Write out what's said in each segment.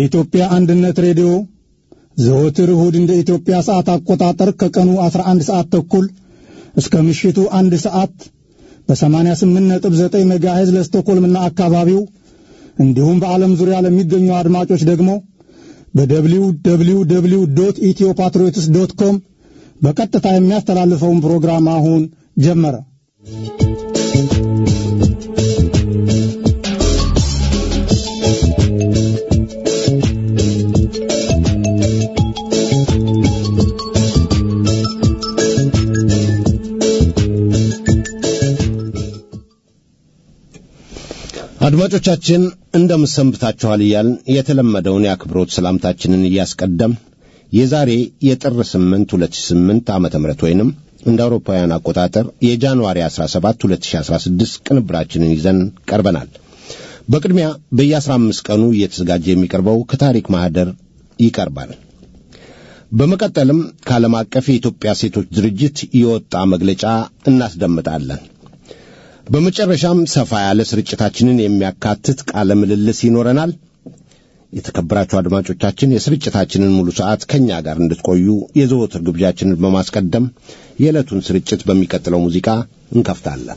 የኢትዮጵያ አንድነት ሬዲዮ ዘወትር እሁድ እንደ ኢትዮጵያ ሰዓት አቆጣጠር ከቀኑ 11 ሰዓት ተኩል እስከ ምሽቱ አንድ ሰዓት በ88.9 ሜጋሄዝ ለስቶኮልምና አካባቢው እንዲሁም በዓለም ዙሪያ ለሚገኙ አድማጮች ደግሞ በደብሊው ደብሊው ደብሊው ዶት ኢትዮ ፓትሪዮትስ ዶት ኮም በቀጥታ የሚያስተላልፈውን ፕሮግራም አሁን ጀመረ። አድማጮቻችን እንደምሰንብታችኋል እያልን የተለመደውን የአክብሮት ሰላምታችንን እያስቀደም የዛሬ የጥር 8 2008 ዓመተ ምህረት ወይንም እንደ አውሮፓውያን አቆጣጠር የጃንዋሪ 17 2016 ቅንብራችንን ይዘን ቀርበናል። በቅድሚያ በየ15 ቀኑ እየተዘጋጀ የሚቀርበው ከታሪክ ማህደር ይቀርባል። በመቀጠልም ከዓለም አቀፍ የኢትዮጵያ ሴቶች ድርጅት የወጣ መግለጫ እናስደምጣለን። በመጨረሻም ሰፋ ያለ ስርጭታችንን የሚያካትት ቃለ ምልልስ ይኖረናል። የተከበራችሁ አድማጮቻችን የስርጭታችንን ሙሉ ሰዓት ከእኛ ጋር እንድትቆዩ የዘወትር ግብዣችንን በማስቀደም የዕለቱን ስርጭት በሚቀጥለው ሙዚቃ እንከፍታለን።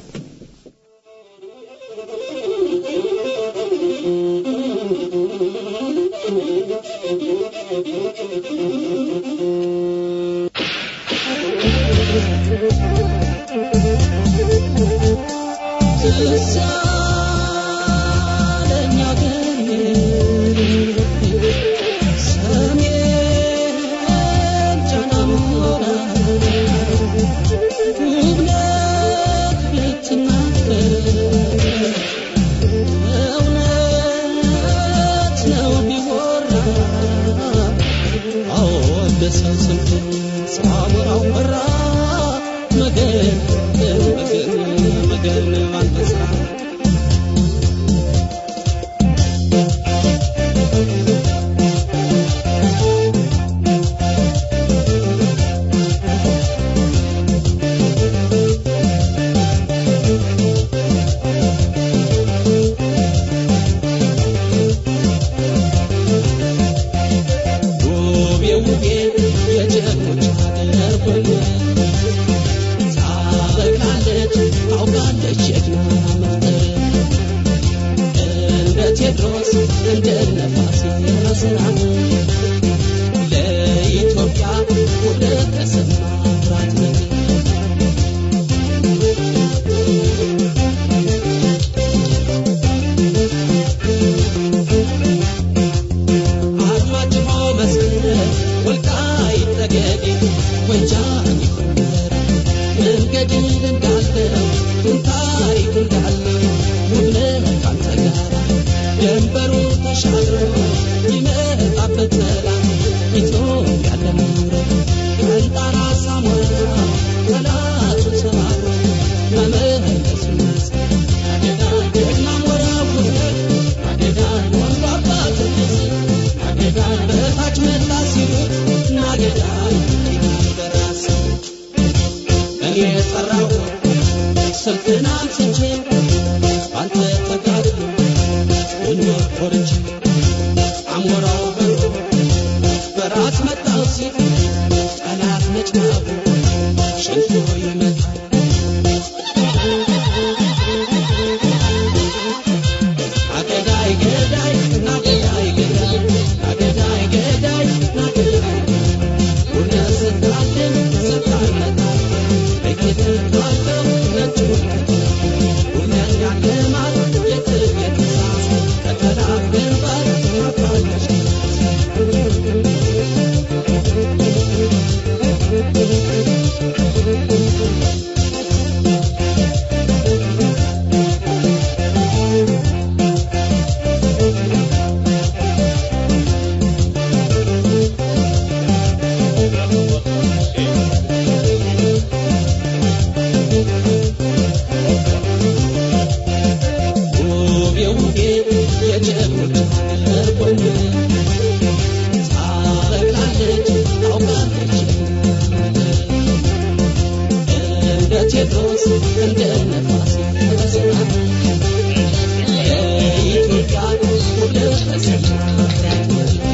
Thank you.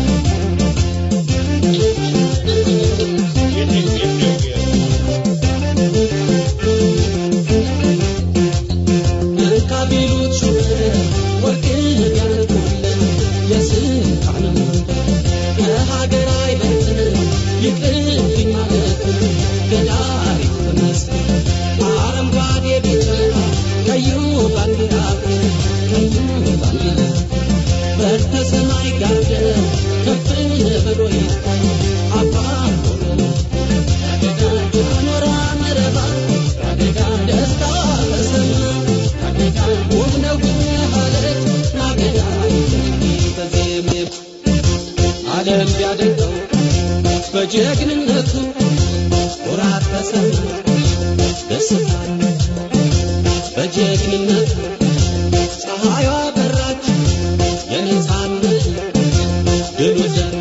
በስተ ሰማይ ጋደ ከፍ ብሎ ይታይ አባት ኖራ መረባ ደስታ ተሰማ ውብ ነው አለች ማገዳ ተዜሜ ዓለም ቢያደንቀው በጀግንነቱ ኩራት ተሰማ ደስታ በጀግንነቱ ፀሐይዋ በራች የነፃነት ድሉ ዘር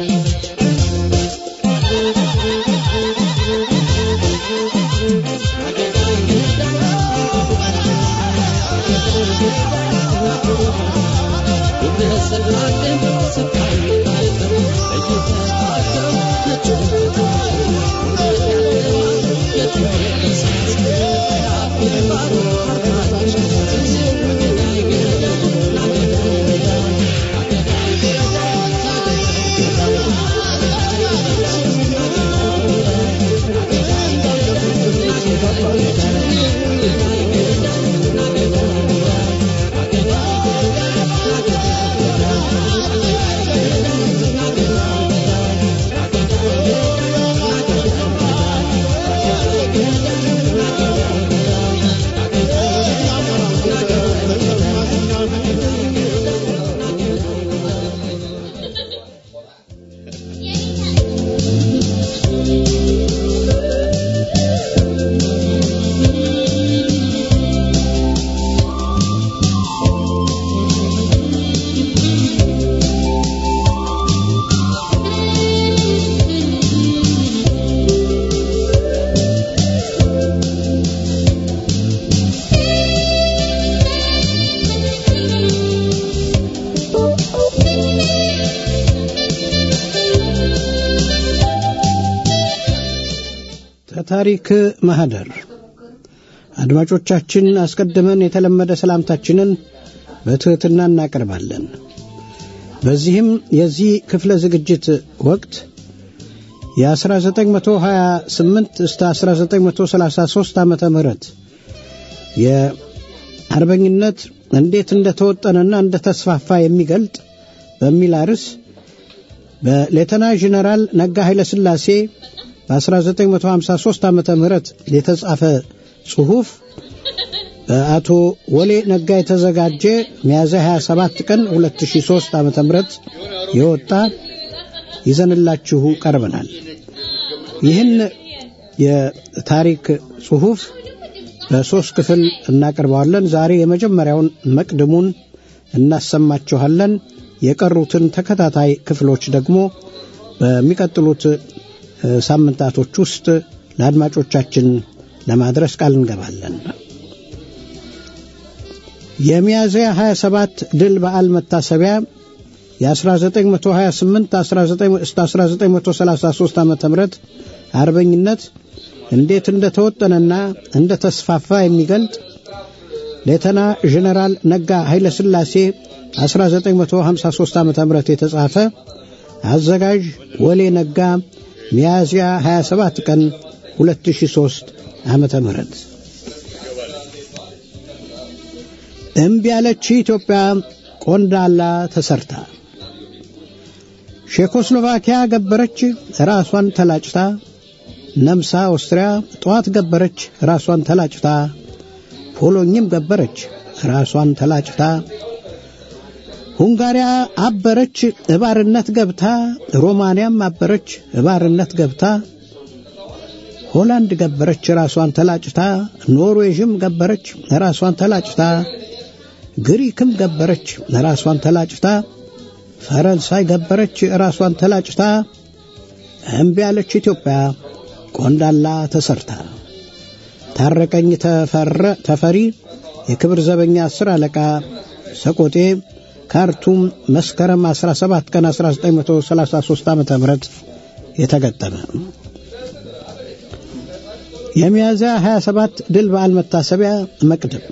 ከታሪክ ማህደር አድማጮቻችን አስቀድመን የተለመደ ሰላምታችንን በትሕትና እናቀርባለን። በዚህም የዚህ ክፍለ ዝግጅት ወቅት የ1928 እስከ 1933 ዓመተ ምህረት የአርበኝነት እንዴት እንደተወጠነና እንደተስፋፋ የሚገልጥ በሚል አርዕስ በሌተና ጀነራል ነጋ ኃይለ ሥላሴ በ1953 ዓመተ ምህረት የተጻፈ ጽሑፍ በአቶ ወሌ ነጋ የተዘጋጀ ሚያዝያ 27 ቀን 2003 ዓመተ ምህረት የወጣ ይዘንላችሁ ቀርበናል። ይህን የታሪክ ጽሑፍ በሦስት ክፍል እናቀርበዋለን። ዛሬ የመጀመሪያውን መቅድሙን እናሰማችኋለን። የቀሩትን ተከታታይ ክፍሎች ደግሞ በሚቀጥሉት ሳምንታቶች ውስጥ ለአድማጮቻችን ለማድረስ ቃል እንገባለን። የሚያዝያ 27 ድል በዓል መታሰቢያ የ1928 1933 ዓ ም አርበኝነት እንዴት እንደተወጠነና እንደተስፋፋ የሚገልጥ ሌተና ጀነራል ነጋ ኃይለ ሥላሴ 1953 ዓ ም የተጻፈ አዘጋጅ ወሌ ነጋ ሚያዝያ 27 ቀን 2003 ዓመተ ምህረት እምቢ ያለች ኢትዮጵያ ቆንዳላ ተሰርታ ቼኮስሎቫኪያ ገበረች ራሷን ተላጭታ ነምሳ ኦስትሪያ ጠዋት ገበረች ራሷን ተላጭታ ፖሎኝም ገበረች ራሷን ተላጭታ ሁንጋሪያ አበረች እባርነት ገብታ ሮማንያም አበረች እባርነት ገብታ ሆላንድ ገበረች ራሷን ተላጭታ ኖርዌዥም ገበረች ራሷን ተላጭታ ግሪክም ገበረች ራሷን ተላጭታ ፈረንሳይ ገበረች ራሷን ተላጭታ እምቢ ያለች ኢትዮጵያ ቆንዳላ ተሰርታ ታረቀኝ ተፈሪ የክብር ዘበኛ አስር አለቃ ሰቆጤ ካርቱም መስከረም 17 ቀን 1933 ዓ ም የተገጠመ የሚያዝያ 27 ድል በዓል መታሰቢያ መቅድም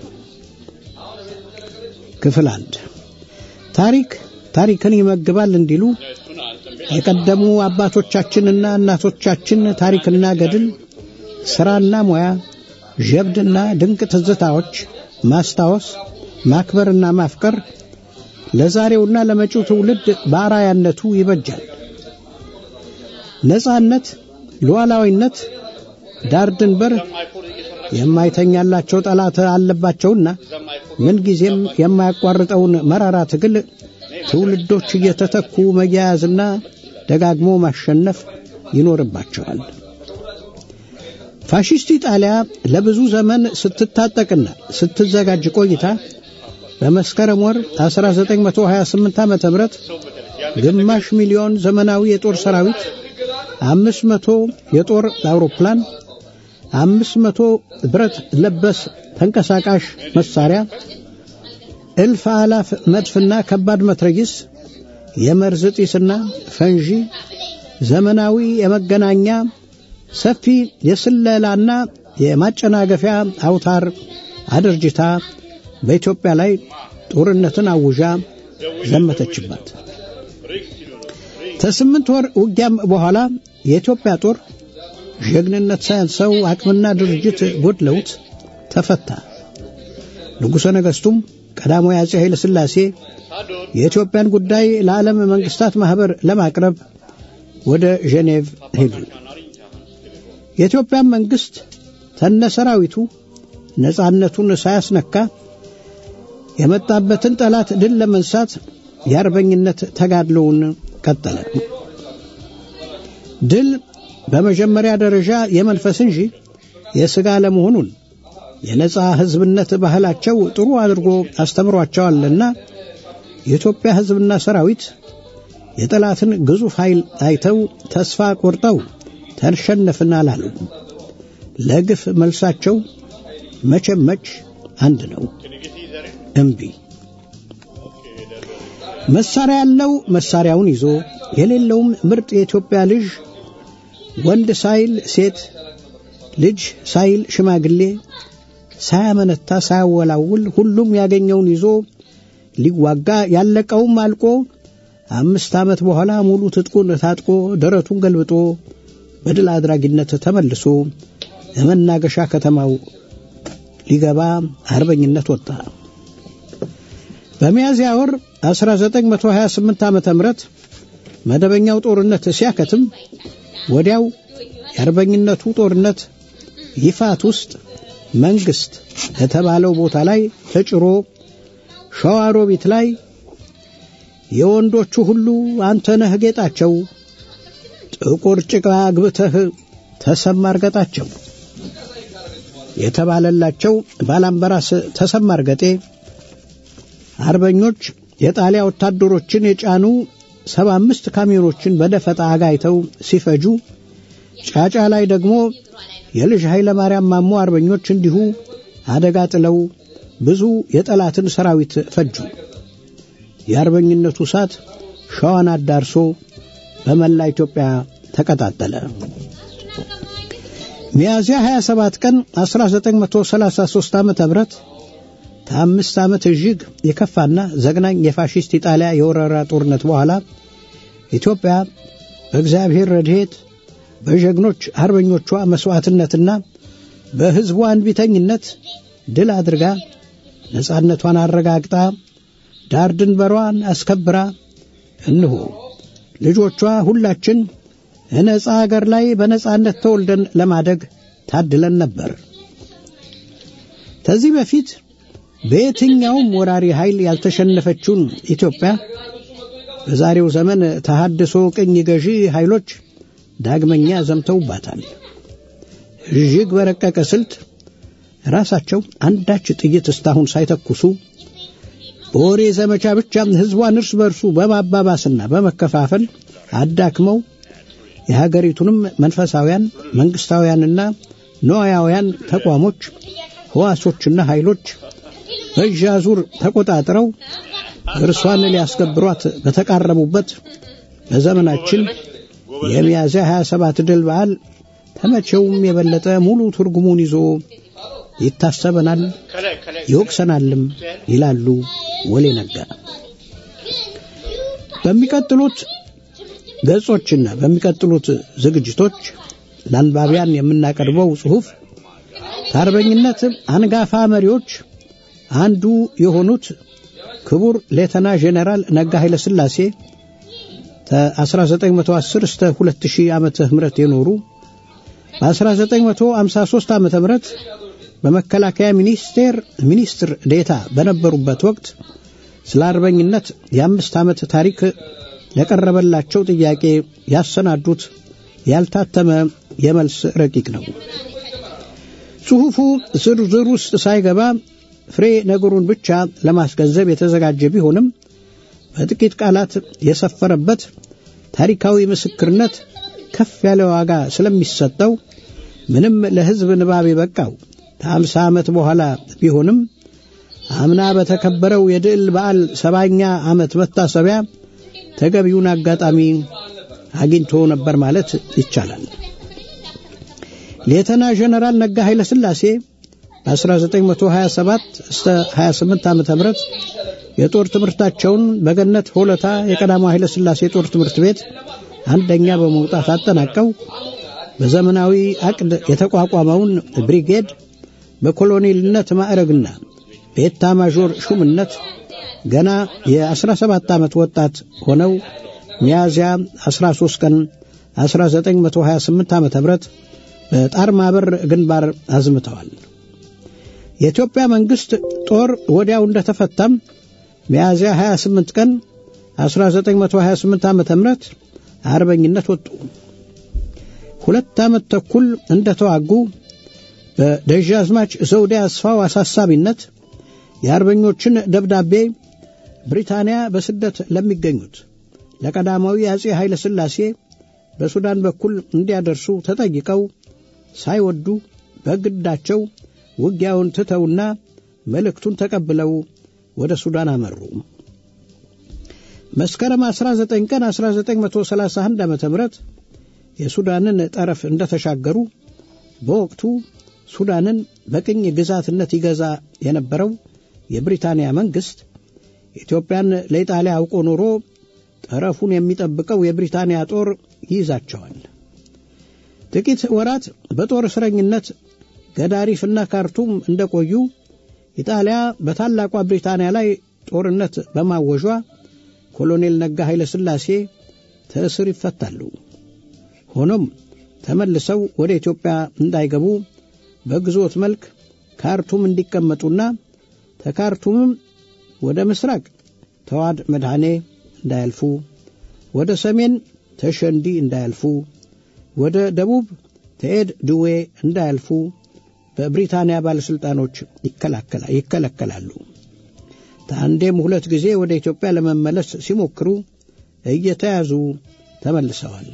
ክፍል አንድ ታሪክ ታሪክን ይመግባል እንዲሉ የቀደሙ አባቶቻችንና እናቶቻችን ታሪክና ገድል ሥራና ሙያ ጀብድና ድንቅ ትዝታዎች ማስታወስ ማክበርና ማፍቀር ለዛሬውና ለመጪው ትውልድ በአራያነቱ ይበጃል። ነጻነት፣ ሉዓላዊነት፣ ዳር ድንበር የማይተኛላቸው ጠላት አለባቸውና ምንጊዜም የማያቋርጠውን መራራ ትግል ትውልዶች እየተተኩ መያያዝና ደጋግሞ ማሸነፍ ይኖርባቸዋል። ፋሺስት ኢጣሊያ ለብዙ ዘመን ስትታጠቅና ስትዘጋጅ ቆይታ በመስከረም ወር 1928 ዓ.ም ግማሽ ሚሊዮን ዘመናዊ የጦር ሰራዊት፣ አምስት መቶ የጦር አውሮፕላን፣ አምስት መቶ ብረት ለበስ ተንቀሳቃሽ መሳሪያ፣ እልፍ አላፍ መድፍና ከባድ መትረጊስ፣ የመርዝ ጢስና ፈንጂ፣ ዘመናዊ የመገናኛ ሰፊ የስለላና የማጨናገፊያ አውታር አድርጅታ በኢትዮጵያ ላይ ጦርነትን አውዣ ዘመተችባት። ከስምንት ወር ውጊያም በኋላ የኢትዮጵያ ጦር ጀግንነት ሳያንሰው አቅምና ድርጅት ጎድለውት ተፈታ። ንጉሠ ነገሥቱም ቀዳማዊ አፄ ኃይለ ሥላሴ የኢትዮጵያን ጉዳይ ለዓለም መንግሥታት ማኅበር ለማቅረብ ወደ ጄኔቭ ሄዱ። የኢትዮጵያን መንግሥት ተነሰራዊቱ ነጻነቱን ሳያስነካ የመጣበትን ጠላት ድል ለመንሳት የአርበኝነት ተጋድሎውን ቀጠለ። ድል በመጀመሪያ ደረጃ የመንፈስ እንጂ የሥጋ ለመሆኑን የነጻ ሕዝብነት ባህላቸው ጥሩ አድርጎ አስተምሯቸዋልና የኢትዮጵያ ሕዝብና ሰራዊት የጠላትን ግዙፍ ኃይል አይተው ተስፋ ቆርጠው ተሸነፍን አላሉ። ለግፍ መልሳቸው መቼም መች አንድ ነው፣ እምቢ። መሳሪያ ያለው መሳሪያውን ይዞ የሌለውም ምርጥ የኢትዮጵያ ልጅ ወንድ ሳይል ሴት ልጅ ሳይል ሽማግሌ ሳያመነታ ሳያወላውል ሁሉም ያገኘውን ይዞ ሊዋጋ ያለቀውም አልቆ አምስት ዓመት በኋላ ሙሉ ትጥቁን ታጥቆ ደረቱን ገልብጦ በድል አድራጊነት ተመልሶ የመናገሻ ከተማው ሊገባ አርበኝነት ወጣ። በሚያዝያ ወር 1928 ዓ ም መደበኛው ጦርነት ሲያከትም ወዲያው የአርበኝነቱ ጦርነት ይፋት ውስጥ መንግስት የተባለው ቦታ ላይ ተጭሮ ሸዋሮቢት ላይ የወንዶቹ ሁሉ አንተ ነህ ጌጣቸው ጥቁር ጭቃ አግብተህ ተሰማ እርገጣቸው የተባለላቸው ባላምበራስ ተሰማ እርገጤ አርበኞች የጣሊያ ወታደሮችን የጫኑ ሰባ አምስት ካሚዮኖችን በደፈጣ አጋይተው ሲፈጁ ጫጫ ላይ ደግሞ የልጅ ኃይለ ማርያም ማሞ አርበኞች እንዲሁ አደጋ ጥለው ብዙ የጠላትን ሰራዊት ፈጁ። የአርበኝነቱ እሳት ሸዋን አዳርሶ በመላ ኢትዮጵያ ተቀጣጠለ። ሚያዝያ 27 ቀን 1933 ዓ.ም ከአምስት ዓመት እጅግ የከፋና ዘግናኝ የፋሽስት ኢጣሊያ የወረራ ጦርነት በኋላ ኢትዮጵያ በእግዚአብሔር ረድኤት በጀግኖች አርበኞቿ መሥዋዕትነትና በሕዝቡ አንቢተኝነት ድል አድርጋ ነጻነቷን አረጋግጣ ዳር ድንበሯን አስከብራ እንሆ ልጆቿ ሁላችን ነጻ አገር ላይ በነጻነት ተወልደን ለማደግ ታድለን ነበር። ከዚህ በፊት በየትኛውም ወራሪ ኃይል ያልተሸነፈችውን ኢትዮጵያ በዛሬው ዘመን ተሃድሶ ቅኝ ገዢ ኃይሎች ዳግመኛ ዘምተውባታል። እጅግ በረቀቀ ስልት ራሳቸው አንዳች ጥይት እስካሁን ሳይተኩሱ በወሬ ዘመቻ ብቻ ሕዝቧን እርስ በርሱ በማባባስና በመከፋፈል አዳክመው የሀገሪቱንም መንፈሳውያን መንግስታውያንና ነዋያውያን ተቋሞች ሕዋሶችና ኃይሎች በእጅ አዙር ተቆጣጥረው እርሷን ሊያስገብሯት በተቃረቡበት በዘመናችን የሚያዝያ 27 ድል በዓል ተመቼውም የበለጠ ሙሉ ትርጉሙን ይዞ ይታሰበናል፣ ይወቅሰናልም ይላሉ ወሌ ነጋ። በሚቀጥሉት ገጾችና በሚቀጥሉት ዝግጅቶች ለአንባቢያን የምናቀርበው ጽሑፍ ከአርበኝነት አንጋፋ መሪዎች አንዱ የሆኑት ክቡር ሌተና ጄኔራል ነጋ ኃይለ ሥላሴ ከ1910 እስከ 2000 ዓመተ ምህረት የኖሩ በ1953 ዓመተ ምህረት በመከላከያ ሚኒስቴር ሚኒስትር ዴታ በነበሩበት ወቅት ስለ አርበኝነት የአምስት ዓመት ታሪክ ለቀረበላቸው ጥያቄ ያሰናዱት ያልታተመ የመልስ ረቂቅ ነው። ጽሑፉ ዝርዝር ውስጥ ሳይገባ ፍሬ ነገሩን ብቻ ለማስገንዘብ የተዘጋጀ ቢሆንም በጥቂት ቃላት የሰፈረበት ታሪካዊ ምስክርነት ከፍ ያለ ዋጋ ስለሚሰጠው ምንም ለሕዝብ ንባብ የበቃው ከአምሳ ዓመት በኋላ ቢሆንም አምና በተከበረው የድል በዓል ሰባኛ ዓመት መታሰቢያ ተገቢውን አጋጣሚ አግኝቶ ነበር ማለት ይቻላል። ሌተና ጀነራል ነጋ ኃይለ ሥላሴ በ1927 እስከ 28 ዓመተ ምህረት የጦር ትምህርታቸውን በገነት ሆለታ የቀዳማዊ ኃይለ ሥላሴ የጦር ትምህርት ቤት አንደኛ በመውጣት አጠናቀው በዘመናዊ አቅድ የተቋቋመውን ብሪጌድ በኮሎኔልነት ማዕረግና በኤታ ማዦር ሹምነት ገና የ17 ዓመት ወጣት ሆነው ሚያዝያ 13 ቀን 1928 ዓ ም በጣር ማበር ግንባር አዝምተዋል። የኢትዮጵያ መንግሥት ጦር ወዲያው እንደተፈታም ሚያዝያ 28 ቀን 1928 ዓ ም አርበኝነት ወጡ። ሁለት ዓመት ተኩል እንደተዋጉ በደጃዝማች ዘውዴ አስፋው አሳሳቢነት የአርበኞችን ደብዳቤ ብሪታንያ በስደት ለሚገኙት ለቀዳማዊ አጼ ኃይለ ሥላሴ በሱዳን በኩል እንዲያደርሱ ተጠይቀው ሳይወዱ በግዳቸው ውጊያውን ትተውና መልእክቱን ተቀብለው ወደ ሱዳን አመሩ። መስከረም 19 ቀን 1931 ዓ ም የሱዳንን ጠረፍ እንደተሻገሩ በወቅቱ ሱዳንን በቅኝ ግዛትነት ይገዛ የነበረው የብሪታንያ መንግሥት ኢትዮጵያን ለኢጣሊያ አውቆ ኖሮ ጠረፉን የሚጠብቀው የብሪታንያ ጦር ይይዛቸዋል። ጥቂት ወራት በጦር እስረኝነት ገዳሪፍና ካርቱም እንደቆዩ ኢጣሊያ በታላቋ ብሪታንያ ላይ ጦርነት በማወጇ ኮሎኔል ነጋ ኃይለ ሥላሴ ተእስር ይፈታሉ። ሆኖም ተመልሰው ወደ ኢትዮጵያ እንዳይገቡ በግዞት መልክ ካርቱም እንዲቀመጡና ተካርቱምም ወደ ምስራቅ ተዋድ መድኃኔ እንዳያልፉ፣ ወደ ሰሜን ተሸንዲ እንዳያልፉ፣ ወደ ደቡብ ተኤድ ድዌ እንዳያልፉ በብሪታንያ ባለሥልጣኖች ይከለከላሉ። ከአንዴም ሁለት ጊዜ ወደ ኢትዮጵያ ለመመለስ ሲሞክሩ እየተያዙ ተመልሰዋል።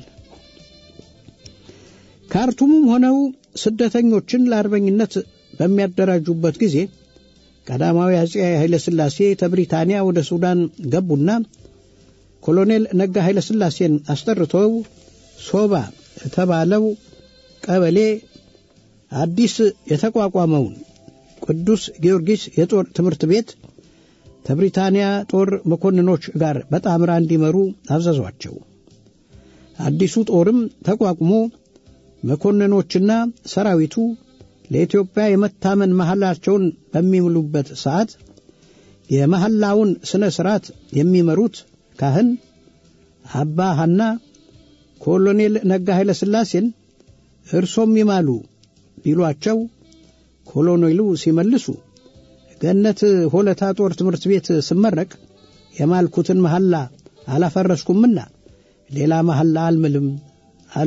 ካርቱምም ሆነው ስደተኞችን ለአርበኝነት በሚያደራጁበት ጊዜ ቀዳማዊ አጼ ኃይለ ሥላሴ ከብሪታንያ ወደ ሱዳን ገቡና ኮሎኔል ነጋ ኃይለ ሥላሴን አስጠርተው ሶባ የተባለው ቀበሌ አዲስ የተቋቋመውን ቅዱስ ጊዮርጊስ የጦር ትምህርት ቤት ከብሪታንያ ጦር መኮንኖች ጋር በጣምራ እንዲመሩ አዘዟቸው። አዲሱ ጦርም ተቋቁሞ መኮንኖችና ሰራዊቱ ለኢትዮጵያ የመታመን መሐላቸውን በሚምሉበት ሰዓት የመሐላውን ሥነ ሥርዓት የሚመሩት ካህን አባ ሐና ኮሎኔል ነጋ ኃይለ ሥላሴን እርሶም ይማሉ ቢሏቸው ኮሎኔሉ ሲመልሱ ገነት ሆለታ ጦር ትምህርት ቤት ስመረቅ የማልኩትን መሐላ አላፈረስኩምና ሌላ መሐላ አልምልም አሉ።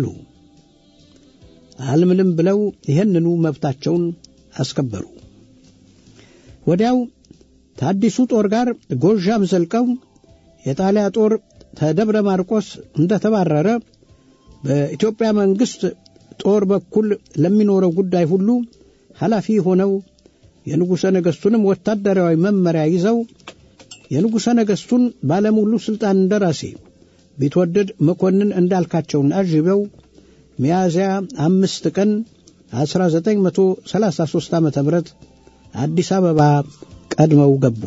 አልምልም ብለው ይህንኑ መብታቸውን አስከበሩ። ወዲያው ታዲሱ ጦር ጋር ጎዣም ዘልቀው የጣሊያ ጦር ተደብረ ማርቆስ እንደተባረረ በኢትዮጵያ መንግሥት ጦር በኩል ለሚኖረው ጉዳይ ሁሉ ኃላፊ ሆነው የንጉሠ ነገሥቱንም ወታደራዊ መመሪያ ይዘው የንጉሠ ነገሥቱን ባለሙሉ ሥልጣን እንደራሴ ቢትወደድ መኮንን እንዳልካቸውን አጅበው ሚያዝያ አምስት ቀን 1933 ዓ ም አዲስ አበባ ቀድመው ገቡ።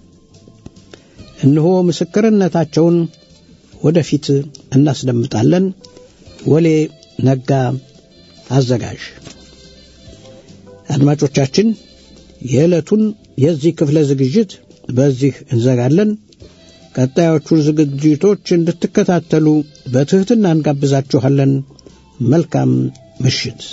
እነሆ ምስክርነታቸውን ወደፊት እናስደምጣለን። ወሌ ነጋ አዘጋጅ። አድማጮቻችን የዕለቱን የዚህ ክፍለ ዝግጅት በዚህ እንዘጋለን። ቀጣዮቹን ዝግጅቶች እንድትከታተሉ በትሕትና እንጋብዛችኋለን። መልካም ምሽት።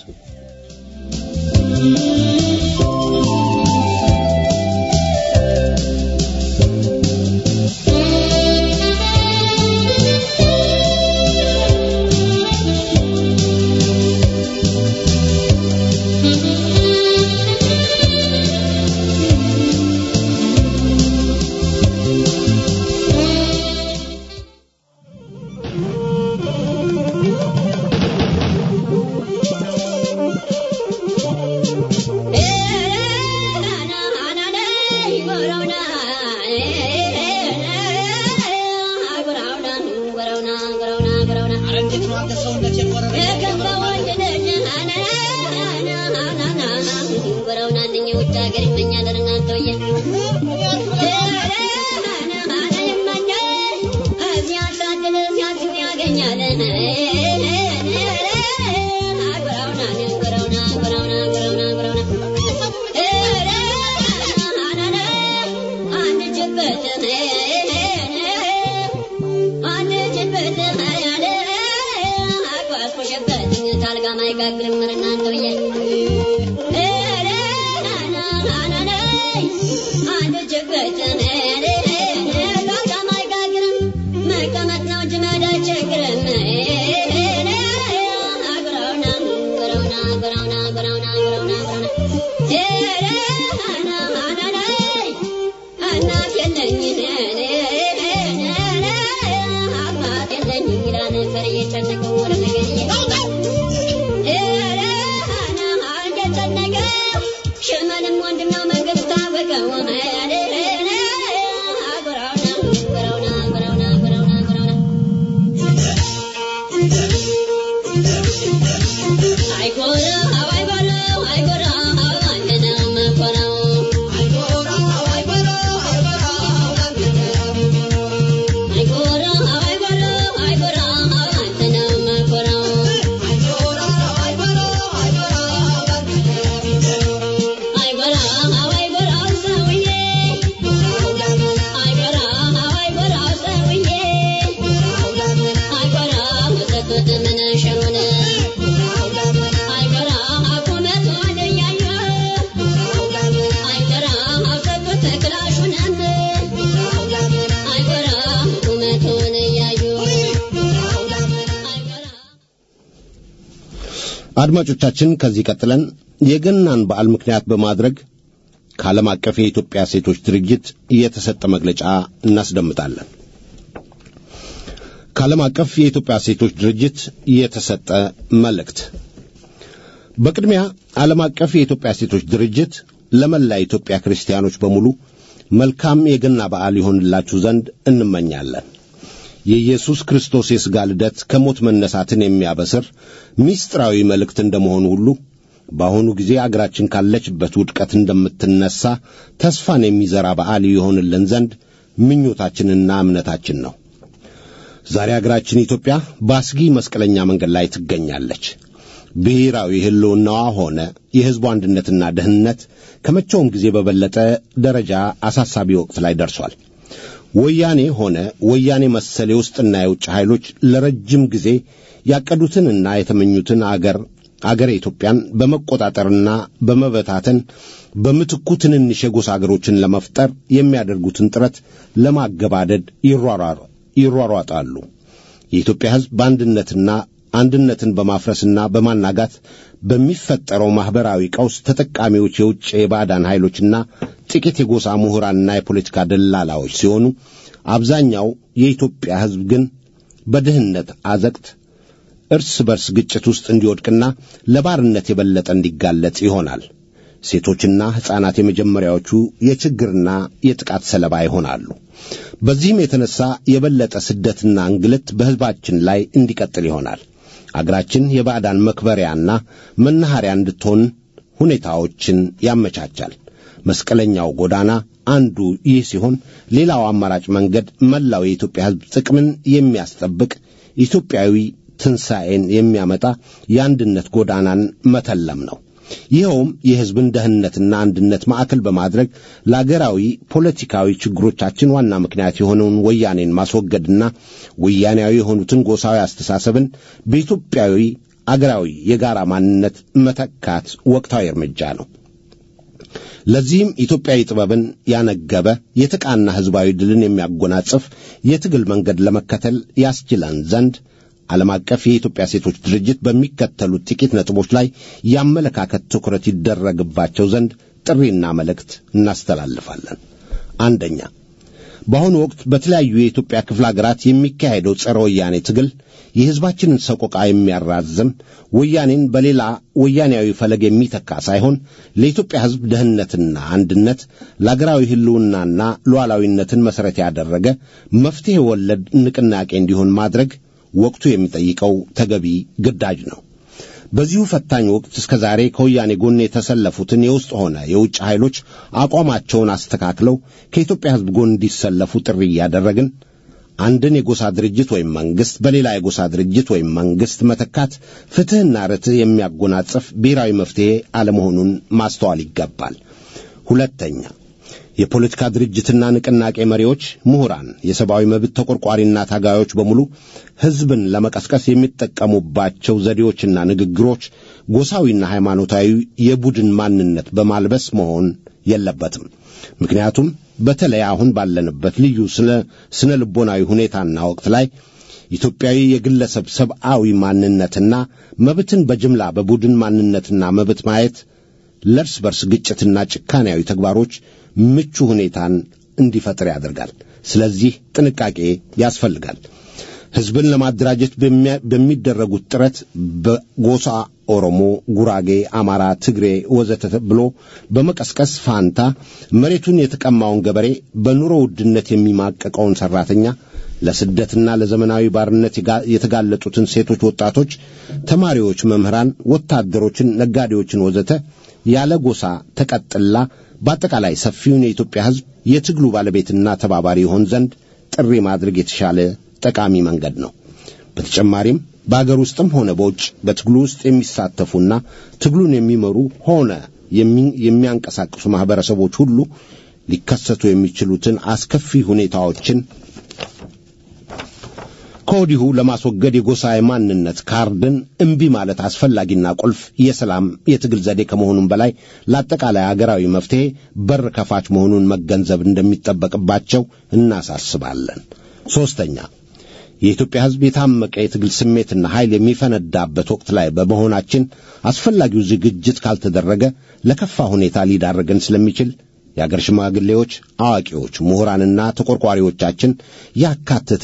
አድማጮቻችን ከዚህ ቀጥለን የገናን በዓል ምክንያት በማድረግ ከዓለም አቀፍ የኢትዮጵያ ሴቶች ድርጅት የተሰጠ መግለጫ እናስደምጣለን። ከዓለም አቀፍ የኢትዮጵያ ሴቶች ድርጅት የተሰጠ መልእክት። በቅድሚያ ዓለም አቀፍ የኢትዮጵያ ሴቶች ድርጅት ለመላ ኢትዮጵያ ክርስቲያኖች በሙሉ መልካም የገና በዓል ይሆንላችሁ ዘንድ እንመኛለን። የኢየሱስ ክርስቶስ የሥጋ ልደት ከሞት መነሳትን የሚያበስር ምስጢራዊ መልእክት እንደመሆኑ ሁሉ በአሁኑ ጊዜ አገራችን ካለችበት ውድቀት እንደምትነሣ ተስፋን የሚዘራ በዓል ይሆንልን ዘንድ ምኞታችንና እምነታችን ነው። ዛሬ አገራችን ኢትዮጵያ በአስጊ መስቀለኛ መንገድ ላይ ትገኛለች። ብሔራዊ ሕልውናዋ ሆነ የሕዝቡ አንድነትና ደህንነት ከመቼውም ጊዜ በበለጠ ደረጃ አሳሳቢ ወቅት ላይ ደርሷል። ወያኔ ሆነ ወያኔ መሰል የውስጥና የውጭ ኃይሎች ለረጅም ጊዜ ያቀዱትንና የተመኙትን አገር አገር ኢትዮጵያን በመቆጣጠርና በመበታተን በምትኩ ትንንሽ የጎሳ አገሮችን ለመፍጠር የሚያደርጉትን ጥረት ለማገባደድ ይሯሯጣሉ። የኢትዮጵያ ሕዝብ በአንድነትና አንድነትን በማፍረስና በማናጋት በሚፈጠረው ማኅበራዊ ቀውስ ተጠቃሚዎች የውጭ የባዕዳን ኃይሎችና ጥቂት የጎሳ ምሁራንና የፖለቲካ ደላላዎች ሲሆኑ አብዛኛው የኢትዮጵያ ሕዝብ ግን በድህነት አዘቅት እርስ በርስ ግጭት ውስጥ እንዲወድቅና ለባርነት የበለጠ እንዲጋለጥ ይሆናል። ሴቶችና ሕፃናት የመጀመሪያዎቹ የችግርና የጥቃት ሰለባ ይሆናሉ። በዚህም የተነሳ የበለጠ ስደትና እንግልት በሕዝባችን ላይ እንዲቀጥል ይሆናል። አገራችን የባዕዳን መክበሪያና መናኸሪያ እንድትሆን ሁኔታዎችን ያመቻቻል። መስቀለኛው ጎዳና አንዱ ይህ ሲሆን፣ ሌላው አማራጭ መንገድ መላው የኢትዮጵያ ሕዝብ ጥቅምን የሚያስጠብቅ ኢትዮጵያዊ ትንሣኤን የሚያመጣ የአንድነት ጎዳናን መተለም ነው። ይኸውም የሕዝብን ደህንነትና አንድነት ማዕከል በማድረግ ለአገራዊ ፖለቲካዊ ችግሮቻችን ዋና ምክንያት የሆነውን ወያኔን ማስወገድና ወያኔያዊ የሆኑትን ጎሳዊ አስተሳሰብን በኢትዮጵያዊ አገራዊ የጋራ ማንነት መተካት ወቅታዊ እርምጃ ነው። ለዚህም ኢትዮጵያዊ ጥበብን ያነገበ የተቃና ሕዝባዊ ድልን የሚያጎናጽፍ የትግል መንገድ ለመከተል ያስችለን ዘንድ ዓለም አቀፍ የኢትዮጵያ ሴቶች ድርጅት በሚከተሉት ጥቂት ነጥቦች ላይ የአመለካከት ትኩረት ይደረግባቸው ዘንድ ጥሪና መልእክት እናስተላልፋለን። አንደኛ፣ በአሁኑ ወቅት በተለያዩ የኢትዮጵያ ክፍለ ሀገራት የሚካሄደው ጸረ ወያኔ ትግል የሕዝባችንን ሰቆቃ የሚያራዝም ወያኔን በሌላ ወያኔያዊ ፈለግ የሚተካ ሳይሆን ለኢትዮጵያ ሕዝብ ደህንነትና አንድነት ለአገራዊ ሕልውናና ሉዓላዊነትን መሠረት ያደረገ መፍትሔ ወለድ ንቅናቄ እንዲሆን ማድረግ ወቅቱ የሚጠይቀው ተገቢ ግዳጅ ነው። በዚሁ ፈታኝ ወቅት እስከ ዛሬ ከወያኔ ጎን የተሰለፉትን የውስጥ ሆነ የውጭ ኃይሎች አቋማቸውን አስተካክለው ከኢትዮጵያ ሕዝብ ጎን እንዲሰለፉ ጥሪ እያደረግን አንድን የጎሳ ድርጅት ወይም መንግሥት በሌላ የጎሳ ድርጅት ወይም መንግሥት መተካት ፍትሕና ርትዕ የሚያጎናጽፍ ብሔራዊ መፍትሔ አለመሆኑን ማስተዋል ይገባል። ሁለተኛ የፖለቲካ ድርጅትና ንቅናቄ መሪዎች፣ ምሁራን፣ የሰብአዊ መብት ተቆርቋሪና ታጋዮች በሙሉ ሕዝብን ለመቀስቀስ የሚጠቀሙባቸው ዘዴዎችና ንግግሮች ጎሳዊና ሃይማኖታዊ የቡድን ማንነት በማልበስ መሆን የለበትም። ምክንያቱም በተለይ አሁን ባለንበት ልዩ ስነ ልቦናዊ ሁኔታና ወቅት ላይ ኢትዮጵያዊ የግለሰብ ሰብአዊ ማንነትና መብትን በጅምላ በቡድን ማንነትና መብት ማየት ለእርስ በርስ ግጭትና ጭካኔያዊ ተግባሮች ምቹ ሁኔታን እንዲፈጥር ያደርጋል። ስለዚህ ጥንቃቄ ያስፈልጋል። ሕዝብን ለማደራጀት በሚደረጉት ጥረት በጎሳ ኦሮሞ፣ ጉራጌ፣ አማራ፣ ትግሬ ወዘተ ብሎ በመቀስቀስ ፋንታ መሬቱን የተቀማውን ገበሬ፣ በኑሮ ውድነት የሚማቀቀውን ሠራተኛ፣ ለስደትና ለዘመናዊ ባርነት የተጋለጡትን ሴቶች፣ ወጣቶች፣ ተማሪዎች፣ መምህራን፣ ወታደሮችን፣ ነጋዴዎችን ወዘተ ያለ ጎሳ ተቀጥላ በአጠቃላይ ሰፊውን የኢትዮጵያ ሕዝብ የትግሉ ባለቤትና ተባባሪ ይሆን ዘንድ ጥሪ ማድረግ የተሻለ ጠቃሚ መንገድ ነው። በተጨማሪም በአገር ውስጥም ሆነ በውጭ በትግሉ ውስጥ የሚሳተፉና ትግሉን የሚመሩ ሆነ የሚያንቀሳቅሱ ማኅበረሰቦች ሁሉ ሊከሰቱ የሚችሉትን አስከፊ ሁኔታዎችን ከወዲሁ ለማስወገድ የጎሳ የማንነት ካርድን እምቢ ማለት አስፈላጊና ቁልፍ የሰላም የትግል ዘዴ ከመሆኑም በላይ ለአጠቃላይ አገራዊ መፍትሔ በር ከፋች መሆኑን መገንዘብ እንደሚጠበቅባቸው እናሳስባለን። ሦስተኛ የኢትዮጵያ ሕዝብ የታመቀ የትግል ስሜትና ኃይል የሚፈነዳበት ወቅት ላይ በመሆናችን አስፈላጊው ዝግጅት ካልተደረገ ለከፋ ሁኔታ ሊዳረገን ስለሚችል የአገር ሽማግሌዎች፣ አዋቂዎች፣ ምሁራንና ተቆርቋሪዎቻችን ያካተተ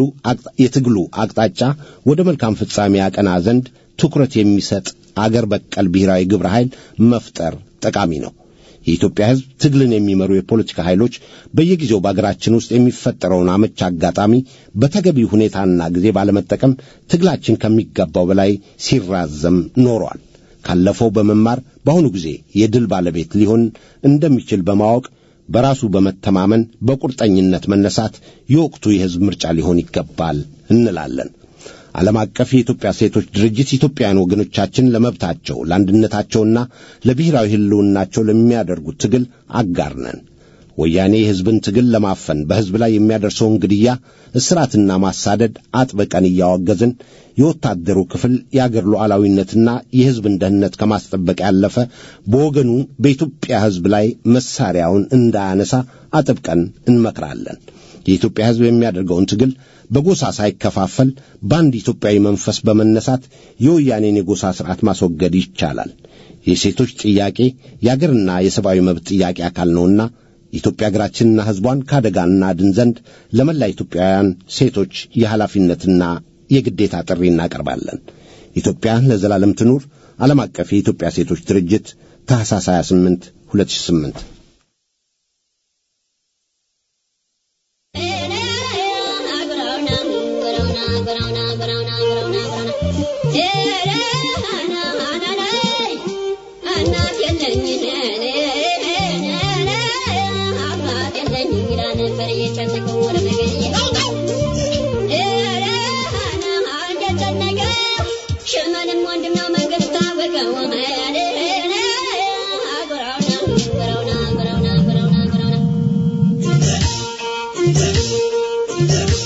የትግሉ አቅጣጫ ወደ መልካም ፍጻሜ ያቀና ዘንድ ትኩረት የሚሰጥ አገር በቀል ብሔራዊ ግብረ ኃይል መፍጠር ጠቃሚ ነው። የኢትዮጵያ ሕዝብ ትግልን የሚመሩ የፖለቲካ ኃይሎች በየጊዜው በአገራችን ውስጥ የሚፈጠረውን አመች አጋጣሚ በተገቢ ሁኔታና ጊዜ ባለመጠቀም ትግላችን ከሚገባው በላይ ሲራዘም ኖሯል። ካለፈው በመማር በአሁኑ ጊዜ የድል ባለቤት ሊሆን እንደሚችል በማወቅ በራሱ በመተማመን በቁርጠኝነት መነሳት የወቅቱ የሕዝብ ምርጫ ሊሆን ይገባል እንላለን። ዓለም አቀፍ የኢትዮጵያ ሴቶች ድርጅት ኢትዮጵያውያን ወገኖቻችን ለመብታቸው ለአንድነታቸውና ለብሔራዊ ሕልውናቸው ለሚያደርጉት ትግል አጋር ነን። ወያኔ የሕዝብን ትግል ለማፈን በሕዝብ ላይ የሚያደርሰውን ግድያ፣ እስራትና ማሳደድ አጥብቀን እያወገዝን የወታደሩ ክፍል የአገር ሉዓላዊነትና የሕዝብን ደህንነት ከማስጠበቅ ያለፈ በወገኑ በኢትዮጵያ ሕዝብ ላይ መሳሪያውን እንዳያነሳ አጥብቀን እንመክራለን። የኢትዮጵያ ሕዝብ የሚያደርገውን ትግል በጎሳ ሳይከፋፈል በአንድ ኢትዮጵያዊ መንፈስ በመነሳት የወያኔን የጎሳ ሥርዓት ማስወገድ ይቻላል። የሴቶች ጥያቄ የአገርና የሰብአዊ መብት ጥያቄ አካል ነውና ኢትዮጵያ አገራችንና ሕዝቧን ከአደጋ እናድን ዘንድ ለመላ ኢትዮጵያውያን ሴቶች የኃላፊነትና የግዴታ ጥሪ እናቀርባለን። ኢትዮጵያ ለዘላለም ትኑር። ዓለም አቀፍ የኢትዮጵያ ሴቶች ድርጅት ታኅሳስ 28 2008 ሽመንም ወንድም ነው መንግስት ታወቀው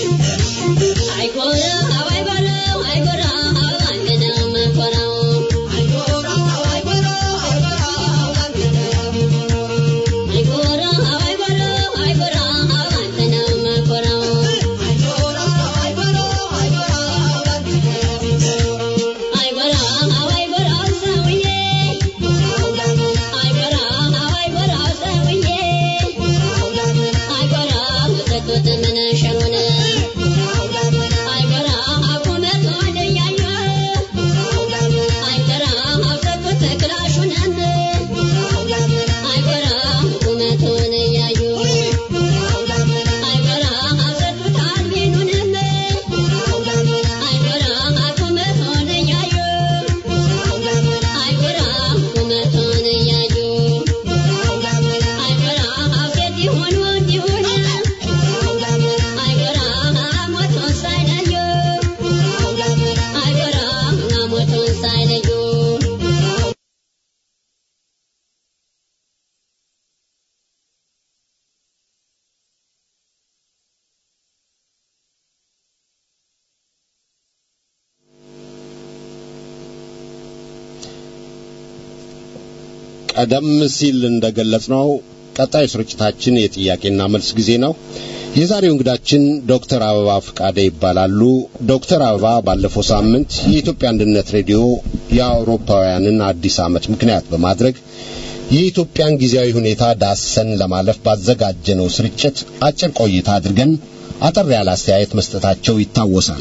ቀደም ሲል እንደገለጽነው ቀጣዩ ስርጭታችን የጥያቄና መልስ ጊዜ ነው። የዛሬው እንግዳችን ዶክተር አበባ ፍቃደ ይባላሉ። ዶክተር አበባ ባለፈው ሳምንት የኢትዮጵያ አንድነት ሬዲዮ የአውሮፓውያንን አዲስ ዓመት ምክንያት በማድረግ የኢትዮጵያን ጊዜያዊ ሁኔታ ዳሰን ለማለፍ ባዘጋጀነው ስርጭት አጭር ቆይታ አድርገን አጠር ያለ አስተያየት መስጠታቸው ይታወሳል።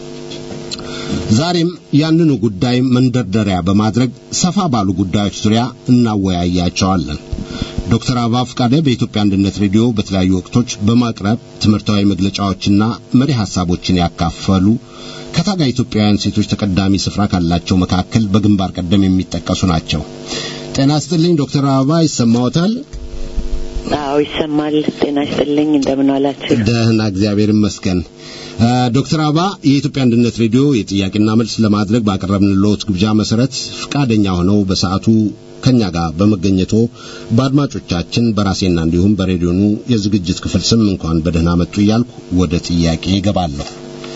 ዛሬም ያንኑ ጉዳይ መንደርደሪያ በማድረግ ሰፋ ባሉ ጉዳዮች ዙሪያ እናወያያቸዋለን። ዶክተር አበባ ፍቃደ በኢትዮጵያ አንድነት ሬዲዮ በተለያዩ ወቅቶች በማቅረብ ትምህርታዊ መግለጫዎችና መሪ ሐሳቦችን ያካፈሉ ከታጋይ ኢትዮጵያውያን ሴቶች ተቀዳሚ ስፍራ ካላቸው መካከል በግንባር ቀደም የሚጠቀሱ ናቸው። ጤና ይስጥልኝ ዶክተር አበባ ይሰማዎታል? አዎ ይሰማል። ጤና ይስጥልኝ። እንደምን ዋላችሁ? ደህና፣ እግዚአብሔር ይመስገን። ዶክተር አበባ የኢትዮጵያ አንድነት ሬዲዮ የጥያቄና መልስ ለማድረግ ባቀረብንልዎት ግብዣ መሰረት ፍቃደኛ ሆነው በሰዓቱ ከኛ ጋር በመገኘቶ በአድማጮቻችን በራሴና እንዲሁም በሬዲዮኑ የዝግጅት ክፍል ስም እንኳን በደህና መጡ እያልኩ ወደ ጥያቄ ይገባለሁ።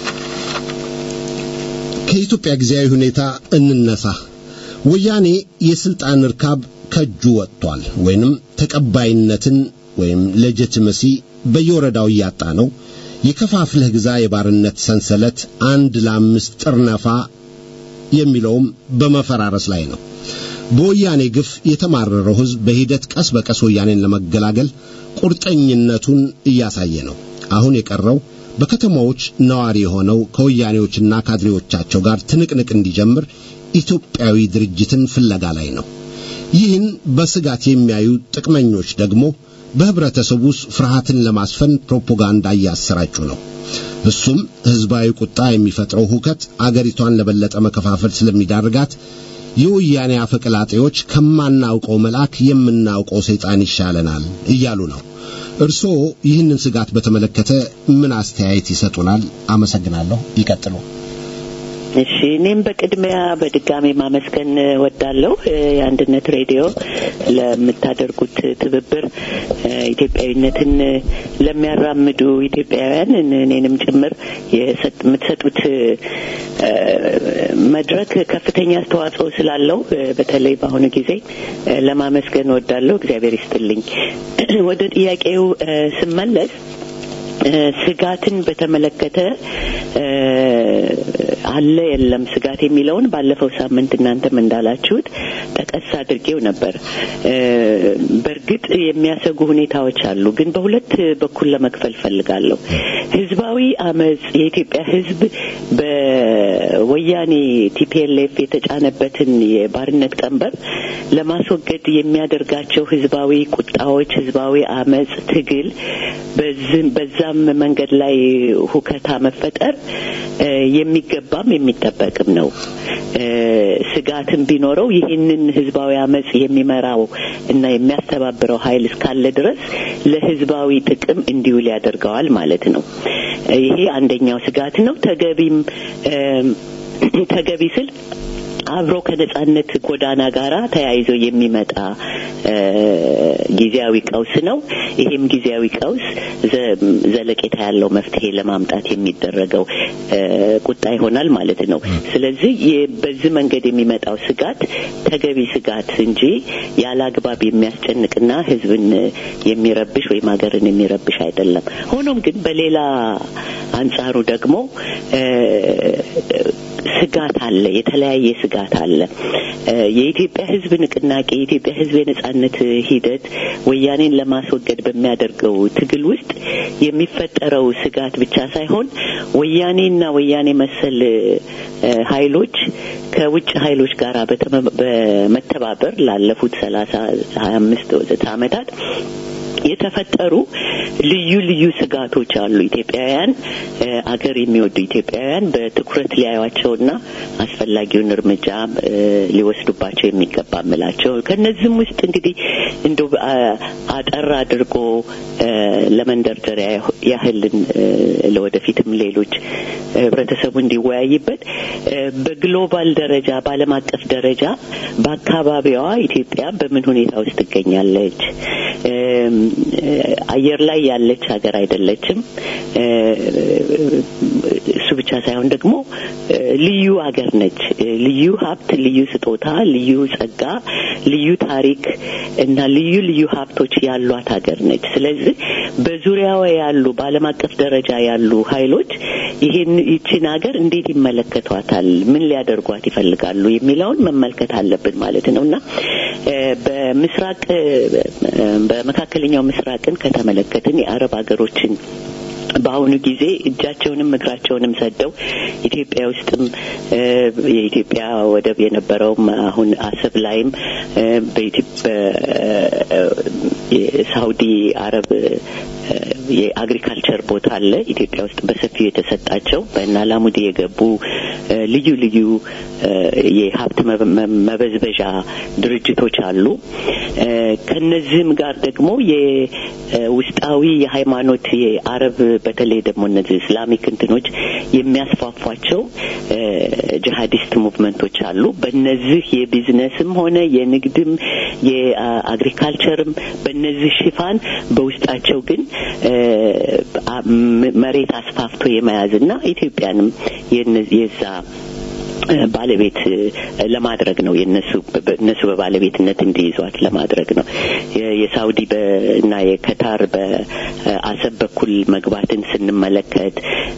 ከኢትዮጵያ ጊዜያዊ ሁኔታ እንነሳ። ወያኔ የስልጣን እርካብ ከእጁ ወጥቷል፣ ወይንም ተቀባይነትን ወይም ሌጂቲመሲ በየወረዳው እያጣ ነው። የከፋፍለህ ግዛ የባርነት ሰንሰለት አንድ ለአምስት ጥርነፋ የሚለውም በመፈራረስ ላይ ነው። በወያኔ ግፍ የተማረረው ሕዝብ በሂደት ቀስ በቀስ ወያኔን ለመገላገል ቁርጠኝነቱን እያሳየ ነው። አሁን የቀረው በከተማዎች ነዋሪ የሆነው ከወያኔዎችና ካድሬዎቻቸው ጋር ትንቅንቅ እንዲጀምር ኢትዮጵያዊ ድርጅትን ፍለጋ ላይ ነው። ይህን በስጋት የሚያዩ ጥቅመኞች ደግሞ በህብረተሰቡ ውስጥ ፍርሃትን ለማስፈን ፕሮፓጋንዳ እያሰራጩ ነው። እሱም ህዝባዊ ቁጣ የሚፈጥረው ሁከት አገሪቷን ለበለጠ መከፋፈል ስለሚዳርጋት የወያኔ አፈቀላጤዎች ከማናውቀው መልአክ የምናውቀው ሰይጣን ይሻለናል እያሉ ነው። እርስዎ ይህንን ስጋት በተመለከተ ምን አስተያየት ይሰጡናል? አመሰግናለሁ። ይቀጥሉ። እሺ እኔም በቅድሚያ በድጋሚ ማመስገን ወዳለሁ የአንድነት ሬዲዮ ለምታደርጉት ትብብር ኢትዮጵያዊነትን ለሚያራምዱ ኢትዮጵያውያን እኔንም ጭምር የምትሰጡት መድረክ ከፍተኛ አስተዋጽኦ ስላለው በተለይ በአሁኑ ጊዜ ለማመስገን ወዳለሁ። እግዚአብሔር ይስጥልኝ። ወደ ጥያቄው ስመለስ ስጋትን በተመለከተ አለ የለም ስጋት የሚለውን ባለፈው ሳምንት እናንተም እንዳላችሁት ጠቀስ አድርጌው ነበር። በእርግጥ የሚያሰጉ ሁኔታዎች አሉ፣ ግን በሁለት በኩል ለመክፈል ፈልጋለሁ። ህዝባዊ አመጽ የኢትዮጵያ ህዝብ በወያኔ ቲፒኤልኤፍ የተጫነበትን የባርነት ቀንበር ለማስወገድ የሚያደርጋቸው ህዝባዊ ቁጣዎች፣ ህዝባዊ አመጽ፣ ትግል በዛም መንገድ ላይ ሁከታ መፈጠር የሚገባም የሚጠበቅም ነው። ስጋትም ቢኖረው ይህንን ህዝባዊ አመጽ የሚመራው እና የሚያስተባብረው ኃይል እስካለ ድረስ ለህዝባዊ ጥቅም እንዲውል ያደርገዋል ማለት ነው። ይሄ አንደኛው ስጋት ነው። ተገቢም ተገቢ ስል አብሮ ከነጻነት ጎዳና ጋራ ተያይዞ የሚመጣ ጊዜያዊ ቀውስ ነው። ይሄም ጊዜያዊ ቀውስ ዘለቄታ ያለው መፍትሄ ለማምጣት የሚደረገው ቁጣ ይሆናል ማለት ነው። ስለዚህ በዚህ መንገድ የሚመጣው ስጋት ተገቢ ስጋት እንጂ ያለ አግባብ የሚያስጨንቅና ሕዝብን የሚረብሽ ወይም ሀገርን የሚረብሽ አይደለም። ሆኖም ግን በሌላ አንጻሩ ደግሞ ስጋት አለ። የተለያየ ስጋት አለ። የኢትዮጵያ ሕዝብ ንቅናቄ የኢትዮጵያ ሕዝብ የነጻነት ሂደት ወያኔን ለማስወገድ በሚያደርገው ትግል ውስጥ የሚፈጠረው ስጋት ብቻ ሳይሆን ወያኔና ወያኔ መሰል ኃይሎች ከውጭ ኃይሎች ጋር በመተባበር ላለፉት ሰላሳ ሀያ አምስት ወዘተ ዓመታት የተፈጠሩ ልዩ ልዩ ስጋቶች አሉ። ኢትዮጵያውያን አገር የሚወዱ ኢትዮጵያውያን በትኩረት ሊያዩዋቸውና አስፈላጊውን እርምጃ ሊወስዱባቸው የሚገባ ምላቸው ከነዚህም ውስጥ እንግዲህ እንደ አጠር አድርጎ ለመንደርደሪያ ያህልን ለወደፊትም ሌሎች ህብረተሰቡ እንዲወያይበት በግሎባል ደረጃ በዓለም አቀፍ ደረጃ በአካባቢዋ ኢትዮጵያ በምን ሁኔታ ውስጥ ትገኛለች? አየር ላይ ያለች ሀገር አይደለችም። እሱ ብቻ ሳይሆን ደግሞ ልዩ ሀገር ነች። ልዩ ሀብት፣ ልዩ ስጦታ፣ ልዩ ጸጋ፣ ልዩ ታሪክ እና ልዩ ልዩ ሀብቶች ያሏት ሀገር ነች። ስለዚህ በዙሪያዋ ያሉ በዓለም አቀፍ ደረጃ ያሉ ኃይሎች ይህን ይችን ሀገር እንዴት ይመለከቷታል? ምን ሊያደርጓት ይፈልጋሉ? የሚለውን መመልከት አለብን ማለት ነው እና በምስራቅ በመካከለኛው ምስራቅን ከተመለከትን የአረብ ሀገሮችን በአሁኑ ጊዜ እጃቸውንም እግራቸውንም ሰደው ኢትዮጵያ ውስጥም የኢትዮጵያ ወደብ የነበረውም አሁን አሰብ ላይም የሳውዲ አረብ የአግሪካልቸር ቦታ አለ ኢትዮጵያ ውስጥ በሰፊው የተሰጣቸው በእነ አላሙዲ የገቡ ልዩ ልዩ የሀብት መበዝበዣ ድርጅቶች አሉ። ከነዚህም ጋር ደግሞ የውስጣዊ የሃይማኖት የአረብ በተለይ ደግሞ እነዚህ እስላሚክ እንትኖች የሚያስፋፏቸው ጂሀዲስት ሙቭመንቶች አሉ። በእነዚህ የቢዝነስም ሆነ የንግድም የአግሪካልቸርም በእነዚህ ሽፋን በውስጣቸው ግን መሬት አስፋፍቶ የመያዝና ኢትዮጵያንም የዛ ባለቤት ለማድረግ ነው። የነሱ እነሱ በባለቤትነት እንዲይዟት ለማድረግ ነው። የሳውዲ እና የከታር በአሰብ በኩል መግባትን ስንመለከት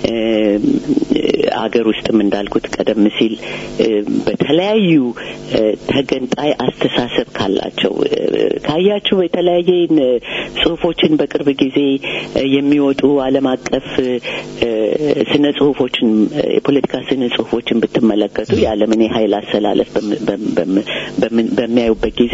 አገር ውስጥም እንዳልኩት ቀደም ሲል በተለያዩ ተገንጣይ አስተሳሰብ ካላቸው ካያችሁ የተለያየ ጽሁፎችን በቅርብ ጊዜ የሚወጡ ዓለም አቀፍ ስነ ጽሁፎችን የፖለቲካ ስነ ጽሁፎችን ብትመለከቱ የዓለምን የኃይል አሰላለፍ በሚያዩበት ጊዜ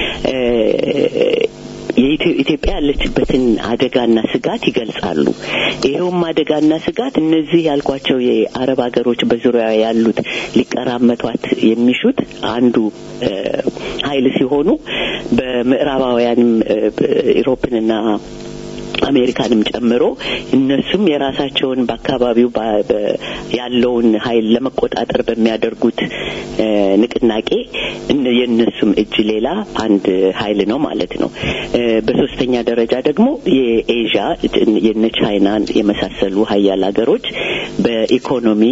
ኢትዮጵያ ያለችበትን አደጋና ስጋት ይገልጻሉ። ይኸውም አደጋና ስጋት እነዚህ ያልኳቸው የአረብ ሀገሮች በዙሪያ ያሉት ሊቀራመቷት የሚሹት አንዱ ኃይል ሲሆኑ በምዕራባውያንም ኢሮፕንና አሜሪካንም ጨምሮ እነሱም የራሳቸውን በአካባቢው ያለውን ኃይል ለመቆጣጠር በሚያደርጉት ንቅናቄ የእነሱም እጅ ሌላ አንድ ኃይል ነው ማለት ነው። በሶስተኛ ደረጃ ደግሞ የኤዥያ የነ ቻይናን የመሳሰሉ ሀያል ሀገሮች በኢኮኖሚ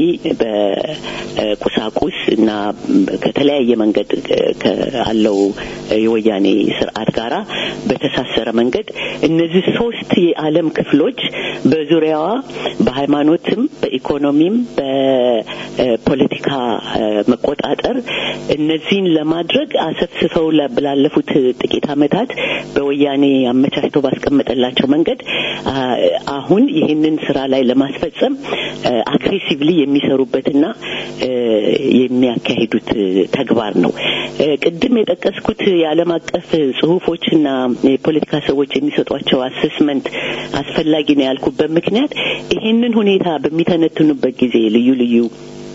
በቁሳቁስ እና ከተለያየ መንገድ ካለው የወያኔ ስርዓት ጋራ በተሳሰረ መንገድ እነዚህ ሶስት የዓለም ክፍሎች በዙሪያዋ በሃይማኖትም በኢኮኖሚም በፖለቲካ መቆጣጠር እነዚህን ለማድረግ አሰፍስፈው ላለፉት ጥቂት ዓመታት በወያኔ አመቻችቶ ባስቀመጠላቸው መንገድ አሁን ይህንን ስራ ላይ ለማስፈጸም አግሬሲቭሊ የሚሰሩበትና የሚያካሂዱት ተግባር ነው። ቅድም የጠቀስኩት የዓለም አቀፍ ጽሁፎችና የፖለቲካ ሰዎች የሚሰጧቸው አሰስመንት አስፈላጊ ነው ያልኩበት ምክንያት ይህንን ሁኔታ በሚተነትኑበት ጊዜ ልዩ ልዩ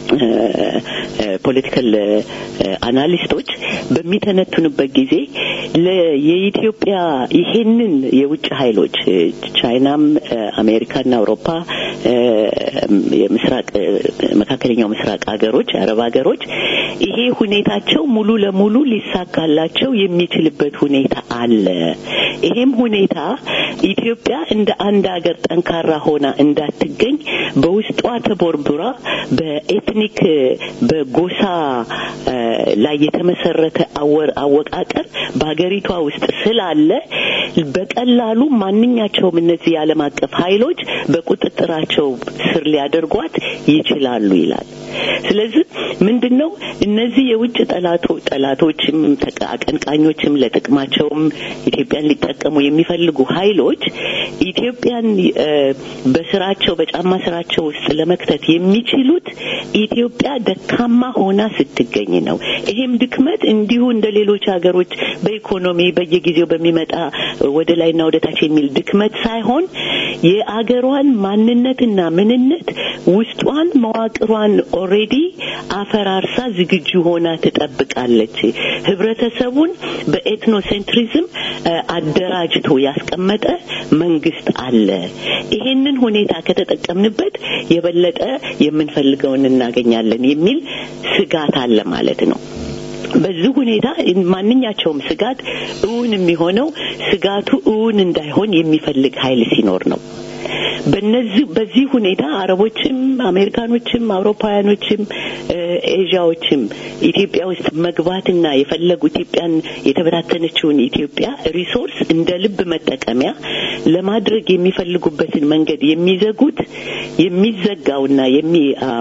ፖለቲካል አናሊስቶች በሚተነትኑበት ጊዜ የኢትዮጵያ ይሄንን የውጭ ኃይሎች ቻይናም፣ አሜሪካና አውሮፓ የምስራቅ መካከለኛው ምስራቅ ሀገሮች የአረብ ሀገሮች ይሄ ሁኔታቸው ሙሉ ለሙሉ ሊሳካላቸው የሚችልበት ሁኔታ አለ። ይሄም ሁኔታ ኢትዮጵያ እንደ አንድ ሀገር ጠንካራ ሆና እንዳትገኝ በውስጧ ተቦርቡራ በኤትኒክ በጎሳ ላይ የተመሰረተ አወቃቀር በሀገሪቷ ውስጥ ስላለ በቀላሉ ማንኛቸውም እነዚህ የዓለም አቀፍ ኃይሎች በቁጥጥራቸው ስር ሊያደርጓት ይችላሉ ይላል። ስለዚህ ምንድን ነው እነዚህ የውጭ ጠላቶ ጠላቶችም አቀንቃኞችም ለጥቅማቸውም ኢትዮጵያን ሊጠቀሙ የሚፈልጉ ኃይሎች ኢትዮጵያን በስራቸው በጫማ ስራቸው ውስጥ ለመክተት የሚችሉት ኢትዮጵያ ደካማ ሆና ስትገኝ ነው። ይሄም ድክመት እንዲሁ እንደ ሌሎች ሀገሮች በኢኮኖሚ በየጊዜው በሚመጣ ወደ ላይና ወደ ታች የሚል ድክመት ሳይሆን የአገሯን ማንነትና ምንነት ውስጧን መዋቅሯን ኦሬዲ አፈራርሳ ዝግጁ ሆና ትጠብቃለች። ህብረተሰቡን በኤትኖሴንትሪዝም አደራጅቶ ያስቀመጠ መንግስት አለ። ይሄንን ሁኔታ ከተጠቀምንበት የበለጠ የምንፈልገውን እናገኛለን የሚል ስጋት አለ ማለት ነው። በዚህ ሁኔታ ማንኛቸውም ስጋት እውን የሚሆነው ስጋቱ እውን እንዳይሆን የሚፈልግ ኃይል ሲኖር ነው። በነዚህ በዚህ ሁኔታ አረቦችም አሜሪካኖችም አውሮፓውያኖችም ኤዥያዎችም ኢትዮጵያ ውስጥ መግባትና የፈለጉ ኢትዮጵያን የተበታተነችውን ኢትዮጵያ ሪሶርስ እንደ ልብ መጠቀሚያ ለማድረግ የሚፈልጉበትን መንገድ የሚዘጉት የሚዘጋውና የሚ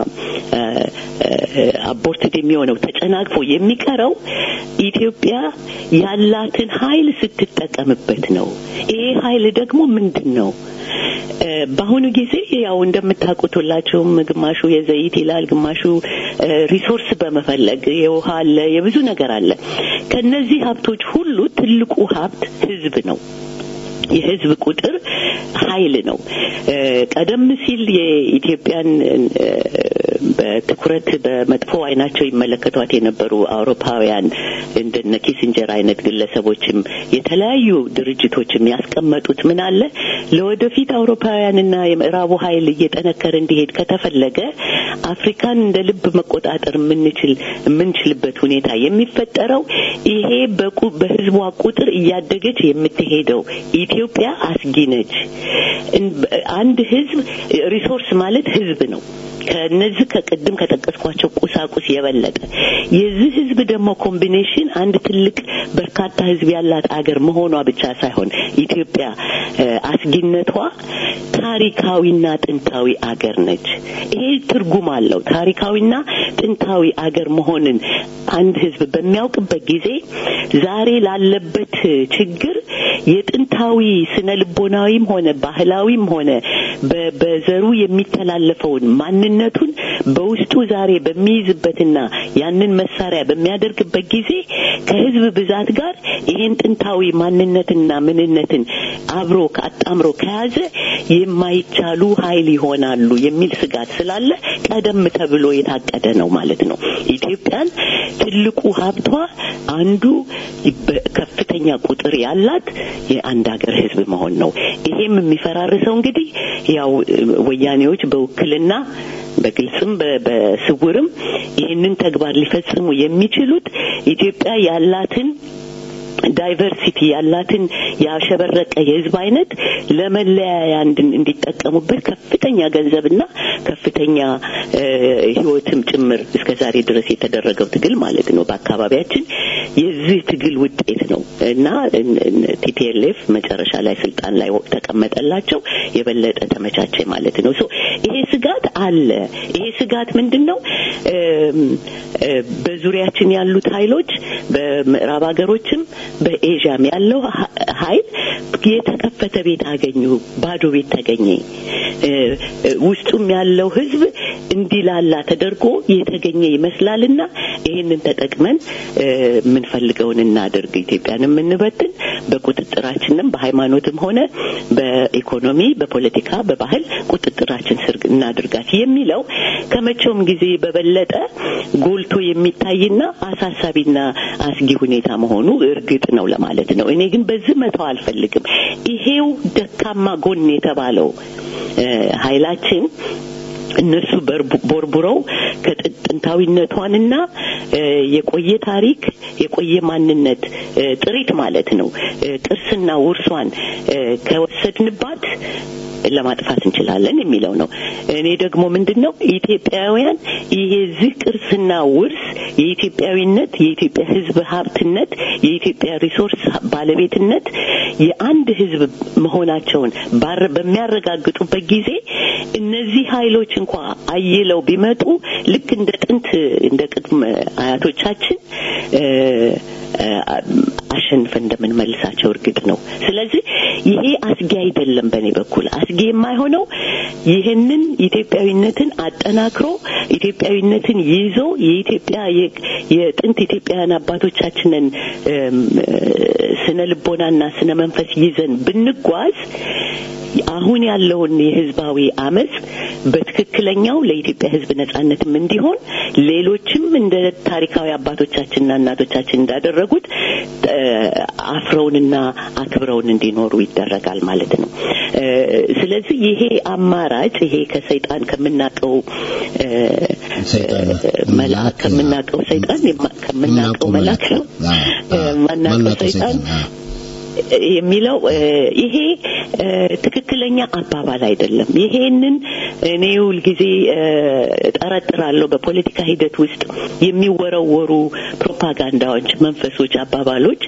አቦርትድ የሚሆነው ተጨናግፎ የሚቀረው ኢትዮጵያ ያላትን ኃይል ስትጠቀምበት ነው። ይሄ ኃይል ደግሞ ምንድን ነው? በአሁኑ ጊዜ ያው እንደምታውቁት ሁላችሁም ግማሹ የዘይት ይላል፣ ግማሹ ሪሶርስ በመፈለግ የውሃ አለ፣ የብዙ ነገር አለ። ከነዚህ ሀብቶች ሁሉ ትልቁ ሀብት ህዝብ ነው። የህዝብ ቁጥር ኃይል ነው። ቀደም ሲል የኢትዮጵያን በትኩረት በመጥፎ አይናቸው ይመለከቷት የነበሩ አውሮፓውያን እንደነ ኪሲንጀር አይነት ግለሰቦችም የተለያዩ ድርጅቶችም ያስቀመጡት ምን አለ ለወደፊት አውሮፓውያንና የምዕራቡ ኃይል እየጠነከረ እንዲሄድ ከተፈለገ አፍሪካን እንደ ልብ መቆጣጠር የምንችል የምንችልበት ሁኔታ የሚፈጠረው ይሄ በቁ በህዝቧ ቁጥር እያደገች የምትሄደው ኢትዮጵያ አስጊ ነች። አንድ ህዝብ ሪሶርስ ማለት ህዝብ ነው። ከነዚህ ከቅድም ከጠቀስኳቸው ቁሳቁስ የበለጠ የዚህ ህዝብ ደግሞ ኮምቢኔሽን አንድ ትልቅ በርካታ ህዝብ ያላት አገር መሆኗ ብቻ ሳይሆን ኢትዮጵያ አስጊነቷ ታሪካዊና ጥንታዊ አገር ነች። ይሄ ትርጉም አለው። ታሪካዊና ጥንታዊ አገር መሆንን አንድ ህዝብ በሚያውቅበት ጊዜ ዛሬ ላለበት ችግር የጥንታዊ ስነ ልቦናዊም ሆነ ባህላዊም ሆነ በዘሩ የሚተላለፈውን ማንነቱን በውስጡ ዛሬ በሚይዝበትና ያንን መሳሪያ በሚያደርግበት ጊዜ ከህዝብ ብዛት ጋር ይህን ጥንታዊ ማንነትና ምንነትን አብሮ አጣምሮ ከያዘ የማይቻሉ ኃይል ይሆናሉ የሚል ስጋት ስላለ ቀደም ተብሎ የታቀደ ነው ማለት ነው። ኢትዮጵያን ትልቁ ሀብቷ አንዱ ከፍተኛ ቁጥር ያላት የአንድ ሀገር ህዝብ መሆን ነው። ይሄም የሚፈራርሰው እንግዲህ ያው ወያኔዎች በውክልና በግልጽም በስውርም ይህንን ተግባር ሊፈጽሙ የሚችሉት ኢትዮጵያ ያላትን ዳይቨርሲቲ ያላትን ያሸበረቀ የህዝብ አይነት ለመለያያ እንዲጠቀሙበት ከፍተኛ ገንዘብና ከፍተኛ ህይወትም ጭምር እስከ ዛሬ ድረስ የተደረገው ትግል ማለት ነው በአካባቢያችን የዚህ ትግል ውጤት ነው እና ቲፒኤልኤፍ መጨረሻ ላይ ስልጣን ላይ ተቀመጠላቸው የበለጠ ተመቻቸ ማለት ነው ሶ ይሄ ስጋት አለ ይሄ ስጋት ምንድን ነው በዙሪያችን ያሉት ኃይሎች በምዕራብ ሀገሮችም በኤዥያም ያለው ኃይል የተከፈተ ቤት አገኙ፣ ባዶ ቤት ተገኘ። ውስጡም ያለው ህዝብ እንዲላላ ተደርጎ የተገኘ ይመስላልና ይህንን ተጠቅመን የምንፈልገውን እናደርግ፣ ኢትዮጵያን የምንበትን በቁጥጥራችንም በሃይማኖትም ሆነ በኢኮኖሚ፣ በፖለቲካ፣ በባህል ቁጥጥራችን ስር እናድርጋት የሚለው ከመቼውም ጊዜ በበለጠ ጎልቶ የሚታይና አሳሳቢና አስጊ ሁኔታ መሆኑ እርግጥ ነው ለማለት ነው። እኔ ግን በዚህ መተው አልፈልግም። ይሄው ደካማ ጎን የተባለው ኃይላችን እነሱ ቦርቡረው ከጥንታዊነቷንና የቆየ ታሪክ የቆየ ማንነት ጥሪት ማለት ነው ቅርስና ውርሷን ከወሰድንባት ለማጥፋት እንችላለን የሚለው ነው። እኔ ደግሞ ምንድን ነው ኢትዮጵያውያን ይሄ ዚህ ቅርስና ውርስ የኢትዮጵያዊነት የኢትዮጵያ ሕዝብ ሀብትነት የኢትዮጵያ ሪሶርስ ባለቤትነት የአንድ ሕዝብ መሆናቸውን በሚያረጋግጡበት ጊዜ እነዚህ ኃይሎች እንኳ አይለው ቢመጡ ልክ እንደ ጥንት እንደ ቅድመ አያቶቻችን አሸንፈን እንደምንመልሳቸው እርግጥ ነው። ስለዚህ ይሄ አስጊ አይደለም። በእኔ በኩል አስጊ የማይሆነው ይህንን ኢትዮጵያዊነትን አጠናክሮ ኢትዮጵያዊነትን ይዞ የኢትዮጵያ የጥንት ኢትዮጵያውያን አባቶቻችንን ስነ ልቦናና ስነ መንፈስ ይዘን ብንጓዝ አሁን ያለውን የህዝባዊ አመፅ በትክክለኛው ለኢትዮጵያ ህዝብ ነጻነትም እንዲሆን ሌሎችም እንደ ታሪካዊ አባቶቻችንና እናቶቻችን እንዳደረጉት አፍረውንና አክብረውን እንዲኖሩ ይደረጋል ማለት ነው። ስለዚህ ይሄ አማራጭ ይሄ ከሰይጣን ከምናቀው መልአክ ከምናቀው ሰይጣን ከምናቀው መልአክ ነው ማናቀው ሰይጣን የሚለው ይሄ ትክክለኛ አባባል አይደለም። ይሄንን እኔ ሁልጊዜ ጠረጥራለሁ። በፖለቲካ ሂደት ውስጥ የሚወረወሩ ፕሮፓጋንዳዎች፣ መንፈሶች፣ አባባሎች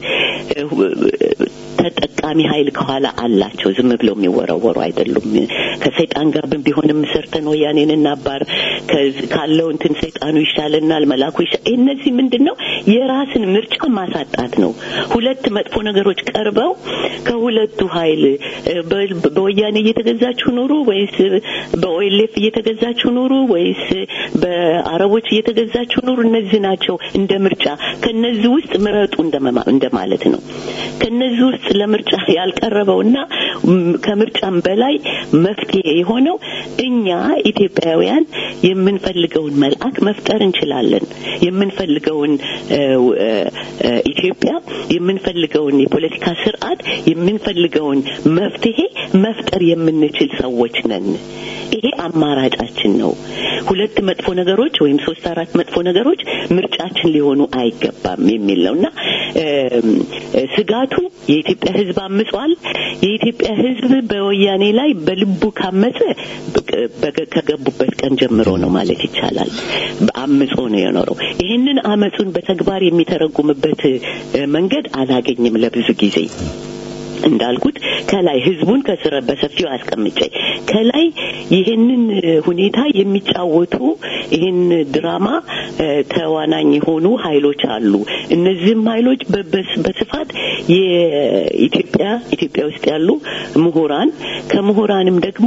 ተጠቃሚ ኃይል ከኋላ አላቸው። ዝም ብለው የሚወረወሩ አይደሉም። ከሰይጣን ጋር ቢሆንም ሰርተን ወያኔን እናባር ካለው እንትን ሰይጣኑ ይሻለናል፣ መላኩ ይሻል። እነዚህ ምንድን ነው? የራስን ምርጫ ማሳጣት ነው። ሁለት መጥፎ ነገሮች ቀርበው ከሁለቱ ኃይል በወያኔ እየተገዛችሁ ኑሩ ወይስ በኦኤልኤፍ እየተገዛችሁ ኑሩ ወይስ በአረቦች እየተገዛችሁ ኑሩ፣ እነዚህ ናቸው እንደ ምርጫ። ከነዚህ ውስጥ ምረጡ እንደማለት ነው። ከነዚህ ውስጥ ለምርጫ ያልቀረበውና ከምርጫም በላይ መፍትሄ የሆነው እኛ ኢትዮጵያውያን የምንፈልገውን መልአክ መፍጠር እንችላለን። የምንፈልገውን ኢትዮጵያ፣ የምንፈልገውን የፖለቲካ ስርዓት፣ የምንፈልገውን መፍትሄ መፍጠር የምንችል ሰዎች ነን። ይሄ አማራጫችን ነው። ሁለት መጥፎ ነገሮች ወይም ሶስት አራት መጥፎ ነገሮች ምርጫችን ሊሆኑ አይገባም የሚል ነው እና ስጋቱ የኢትዮጵያ ሕዝብ አምጿል። የኢትዮጵያ ሕዝብ በወያኔ ላይ በልቡ ካመፀ ከገቡበት ቀን ጀምሮ ነው ማለት ይቻላል። አምጾ ነው የኖረው። ይህንን አመፁን በተግባር የሚተረጉምበት መንገድ አላገኝም ለብዙ ጊዜ እንዳልኩት ከላይ ህዝቡን ከስረ በሰፊው አስቀምጬ ከላይ ይህንን ሁኔታ የሚጫወቱ ይህን ድራማ ተዋናኝ የሆኑ ኃይሎች አሉ። እነዚህም ኃይሎች በስፋት የኢትዮጵያ ኢትዮጵያ ውስጥ ያሉ ምሁራን ከምሁራንም ደግሞ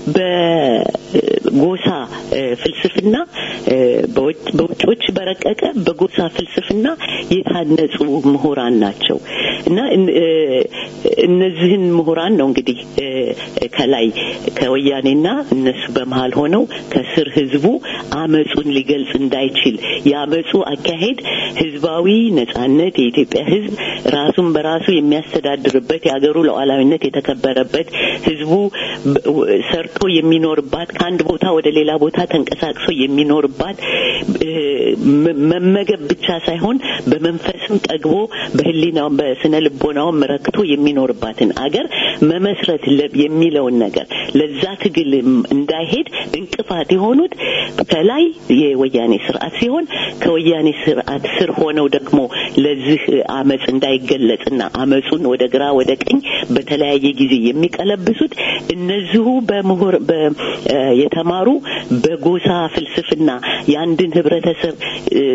በጎሳ ፍልስፍና በውጮች በረቀቀ በጎሳ ፍልስፍና የታነጹ ምሁራን ናቸው እና እነዚህን ምሁራን ነው እንግዲህ ከላይ ከወያኔና እነሱ በመሀል ሆነው ከስር ህዝቡ አመጹን ሊገልጽ እንዳይችል የአመጹ አካሄድ ህዝባዊ ነጻነት የኢትዮጵያ ህዝብ ራሱን በራሱ የሚያስተዳድርበት የሀገሩ ሉዓላዊነት የተከበረበት ህዝቡ ሰርቶ የሚኖርባት ከአንድ ቦታ ወደ ሌላ ቦታ ተንቀሳቅሶ የሚኖርባት መመገብ ብቻ ሳይሆን በመንፈስም ጠግቦ በህሊናውም በስነ ልቦናውም ረክቶ የሚኖርባትን አገር መመስረት የሚለውን ነገር ለዛ ትግል እንዳይሄድ እንቅፋት የሆኑት ከላይ የወያኔ ስርዓት ሲሆን ከወያኔ ስርዓት ስር ሆነው ደግሞ ለዚህ አመፅ እንዳይገለጽና አመፁን ወደ ግራ ወደ ቀኝ በተለያየ ጊዜ የሚቀለብሱት እነዚሁ በምሁር የተማሩ በጎሳ ፍልስፍና የአንድን ህብረተሰብ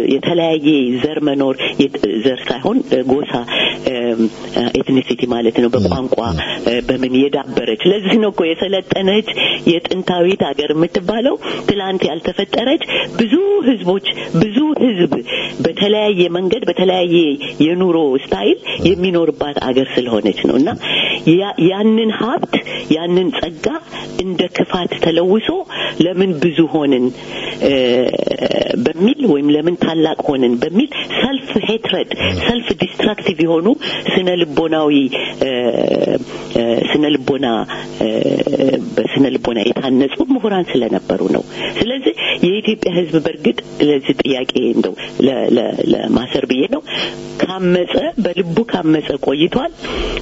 የተለያየ ዘር መኖር ዘር ሳይሆን ጎሳ ኤትኒሲቲ ማለት ነው በቋንቋ እ፣ በምን የዳበረች ለዚህ ነው እኮ የሰለጠነች የጥንታዊት ሀገር የምትባለው ትላንት ያልተፈጠረች ብዙ ህዝቦች ብዙ ህዝብ በተለያየ መንገድ በተለያየ የኑሮ ስታይል የሚኖርባት አገር ስለሆነች ነው እና ያ- ያንን ሀብት ያንን ጸጋ እንደ ክፋት ተለውሶ ለምን ብዙ ሆንን እ፣ በሚል ወይም ለምን ታላቅ ሆንን በሚል ሰልፍ ሄትረድ ሰልፍ ዲስትራክቲቭ የሆኑ ስነ ልቦናዊ እ፣ እ፣ ስነ ልቦና እ፣ በስነ ልቦና የታነጹ ምሁራን ስለነበሩ ነው። ስለዚህ የኢትዮጵያ ሕዝብ በእርግጥ ለዚህ ጥያቄ እንደው ለ- ለ- ለማሰር ብዬ ነው ካመጸ በልቡ ካመጸ ቆይቷል።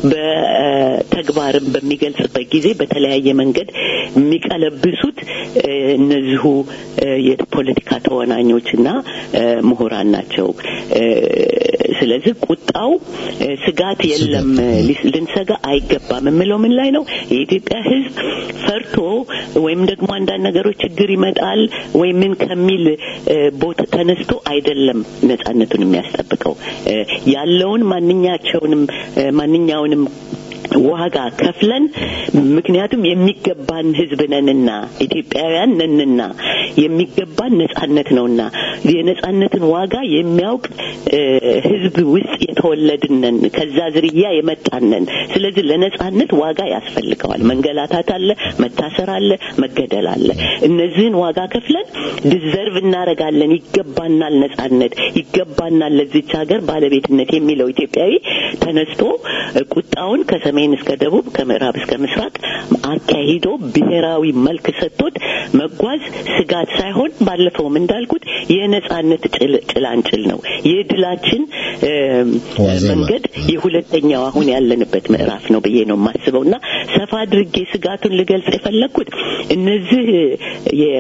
በተግባርም በሚገልጽበት ጊዜ በተለያየ መንገድ የሚቀለብሱት እ፣ እነዚሁ እ፣ የፖለቲካ ተወናኞችና እ፣ ምሁራን ናቸው። እ፣ ስለዚህ ቁጣው እ፣ ስጋት የለም ሊስ- ልንሰጋ አይገባም የምለው ምን ላይ ነው? የኢትዮጵያ ሕዝብ ፈርቶ ወይም ደግሞ አንዳንድ ነገሮች ችግር ይመጣል ወይም ምን ከሚል እ፣ ቦታ ተነስቶ አይደለም ነጻነቱን የሚያስጠብቀው እ፣ ያለውን ማንኛቸውንም እ፣ ማንኛውንም ዋጋ ከፍለን ምክንያቱም የሚገባን ህዝብ ነንና ኢትዮጵያውያን ነንና የሚገባን ነጻነት ነውና የነጻነትን ዋጋ የሚያውቅ እ፣ ህዝብ ውስጥ የተወለድን ነን። ከዛ ዝርያ የመጣን ነን። ስለዚህ ለነጻነት ዋጋ ያስፈልገዋል። መንገላታት አለ፣ መታሰር አለ፣ መገደል አለ። እነዚህን ዋጋ ከፍለን ዲዘርቭ እናረጋለን፣ ይገባናል፣ ነጻነት ይገባናል፣ ለዚች ሀገር ባለቤትነት የሚለው ኢትዮጵያዊ ተነስቶ እ፣ ቁጣውን ከሰሜን እስከ ደቡብ ከምዕራብ እስከ ምስራቅ አካሂዶ ብሔራዊ መልክ ሰጥቶት መጓዝ ስጋት ሳይሆን ባለፈውም እንዳልኩት የነጻነት ጭል- ጭላንጭል ነው። የድላችን እ፣ ዋዜማ። መንገድ የሁለተኛው አሁን ያለንበት ምዕራፍ ነው ብዬ ነው የማስበው እና ሰፋ አድርጌ ስጋቱን ልገልጽ የፈለግኩት እነዚህ የ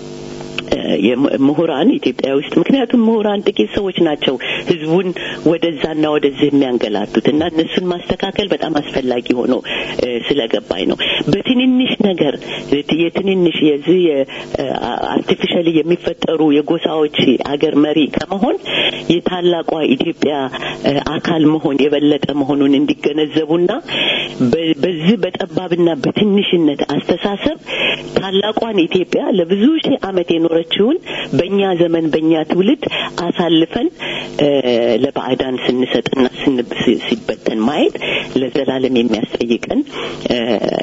የምሁራን ኢትዮጵያ ውስጥ ምክንያቱም ምሁራን ጥቂት ሰዎች ናቸው ህዝቡን ወደዛና ወደዚህ የሚያንገላቱት እና እነሱን ማስተካከል በጣም አስፈላጊ ሆኖ እ፣ ስለገባኝ ነው። በትንንሽ ነገር የትንንሽ የዚህ አርቲፊሻሊ የሚፈጠሩ የጎሳዎች አገር መሪ ከመሆን የታላቋ ኢትዮጵያ እ፣ አካል መሆን የበለጠ መሆኑን እንዲገነዘቡና በ- በዚህ በጠባብና በትንሽነት አስተሳሰብ ታላቋን ኢትዮጵያ ለብዙ ሺህ ዓመት የኖረችውን በእኛ ዘመን በእኛ ትውልድ አሳልፈን እ፣ ለባዕዳን ስንሰጥና ስን- ሲ- ሲበተን ማየት ለዘላለም የሚያስጠይቀን እ፣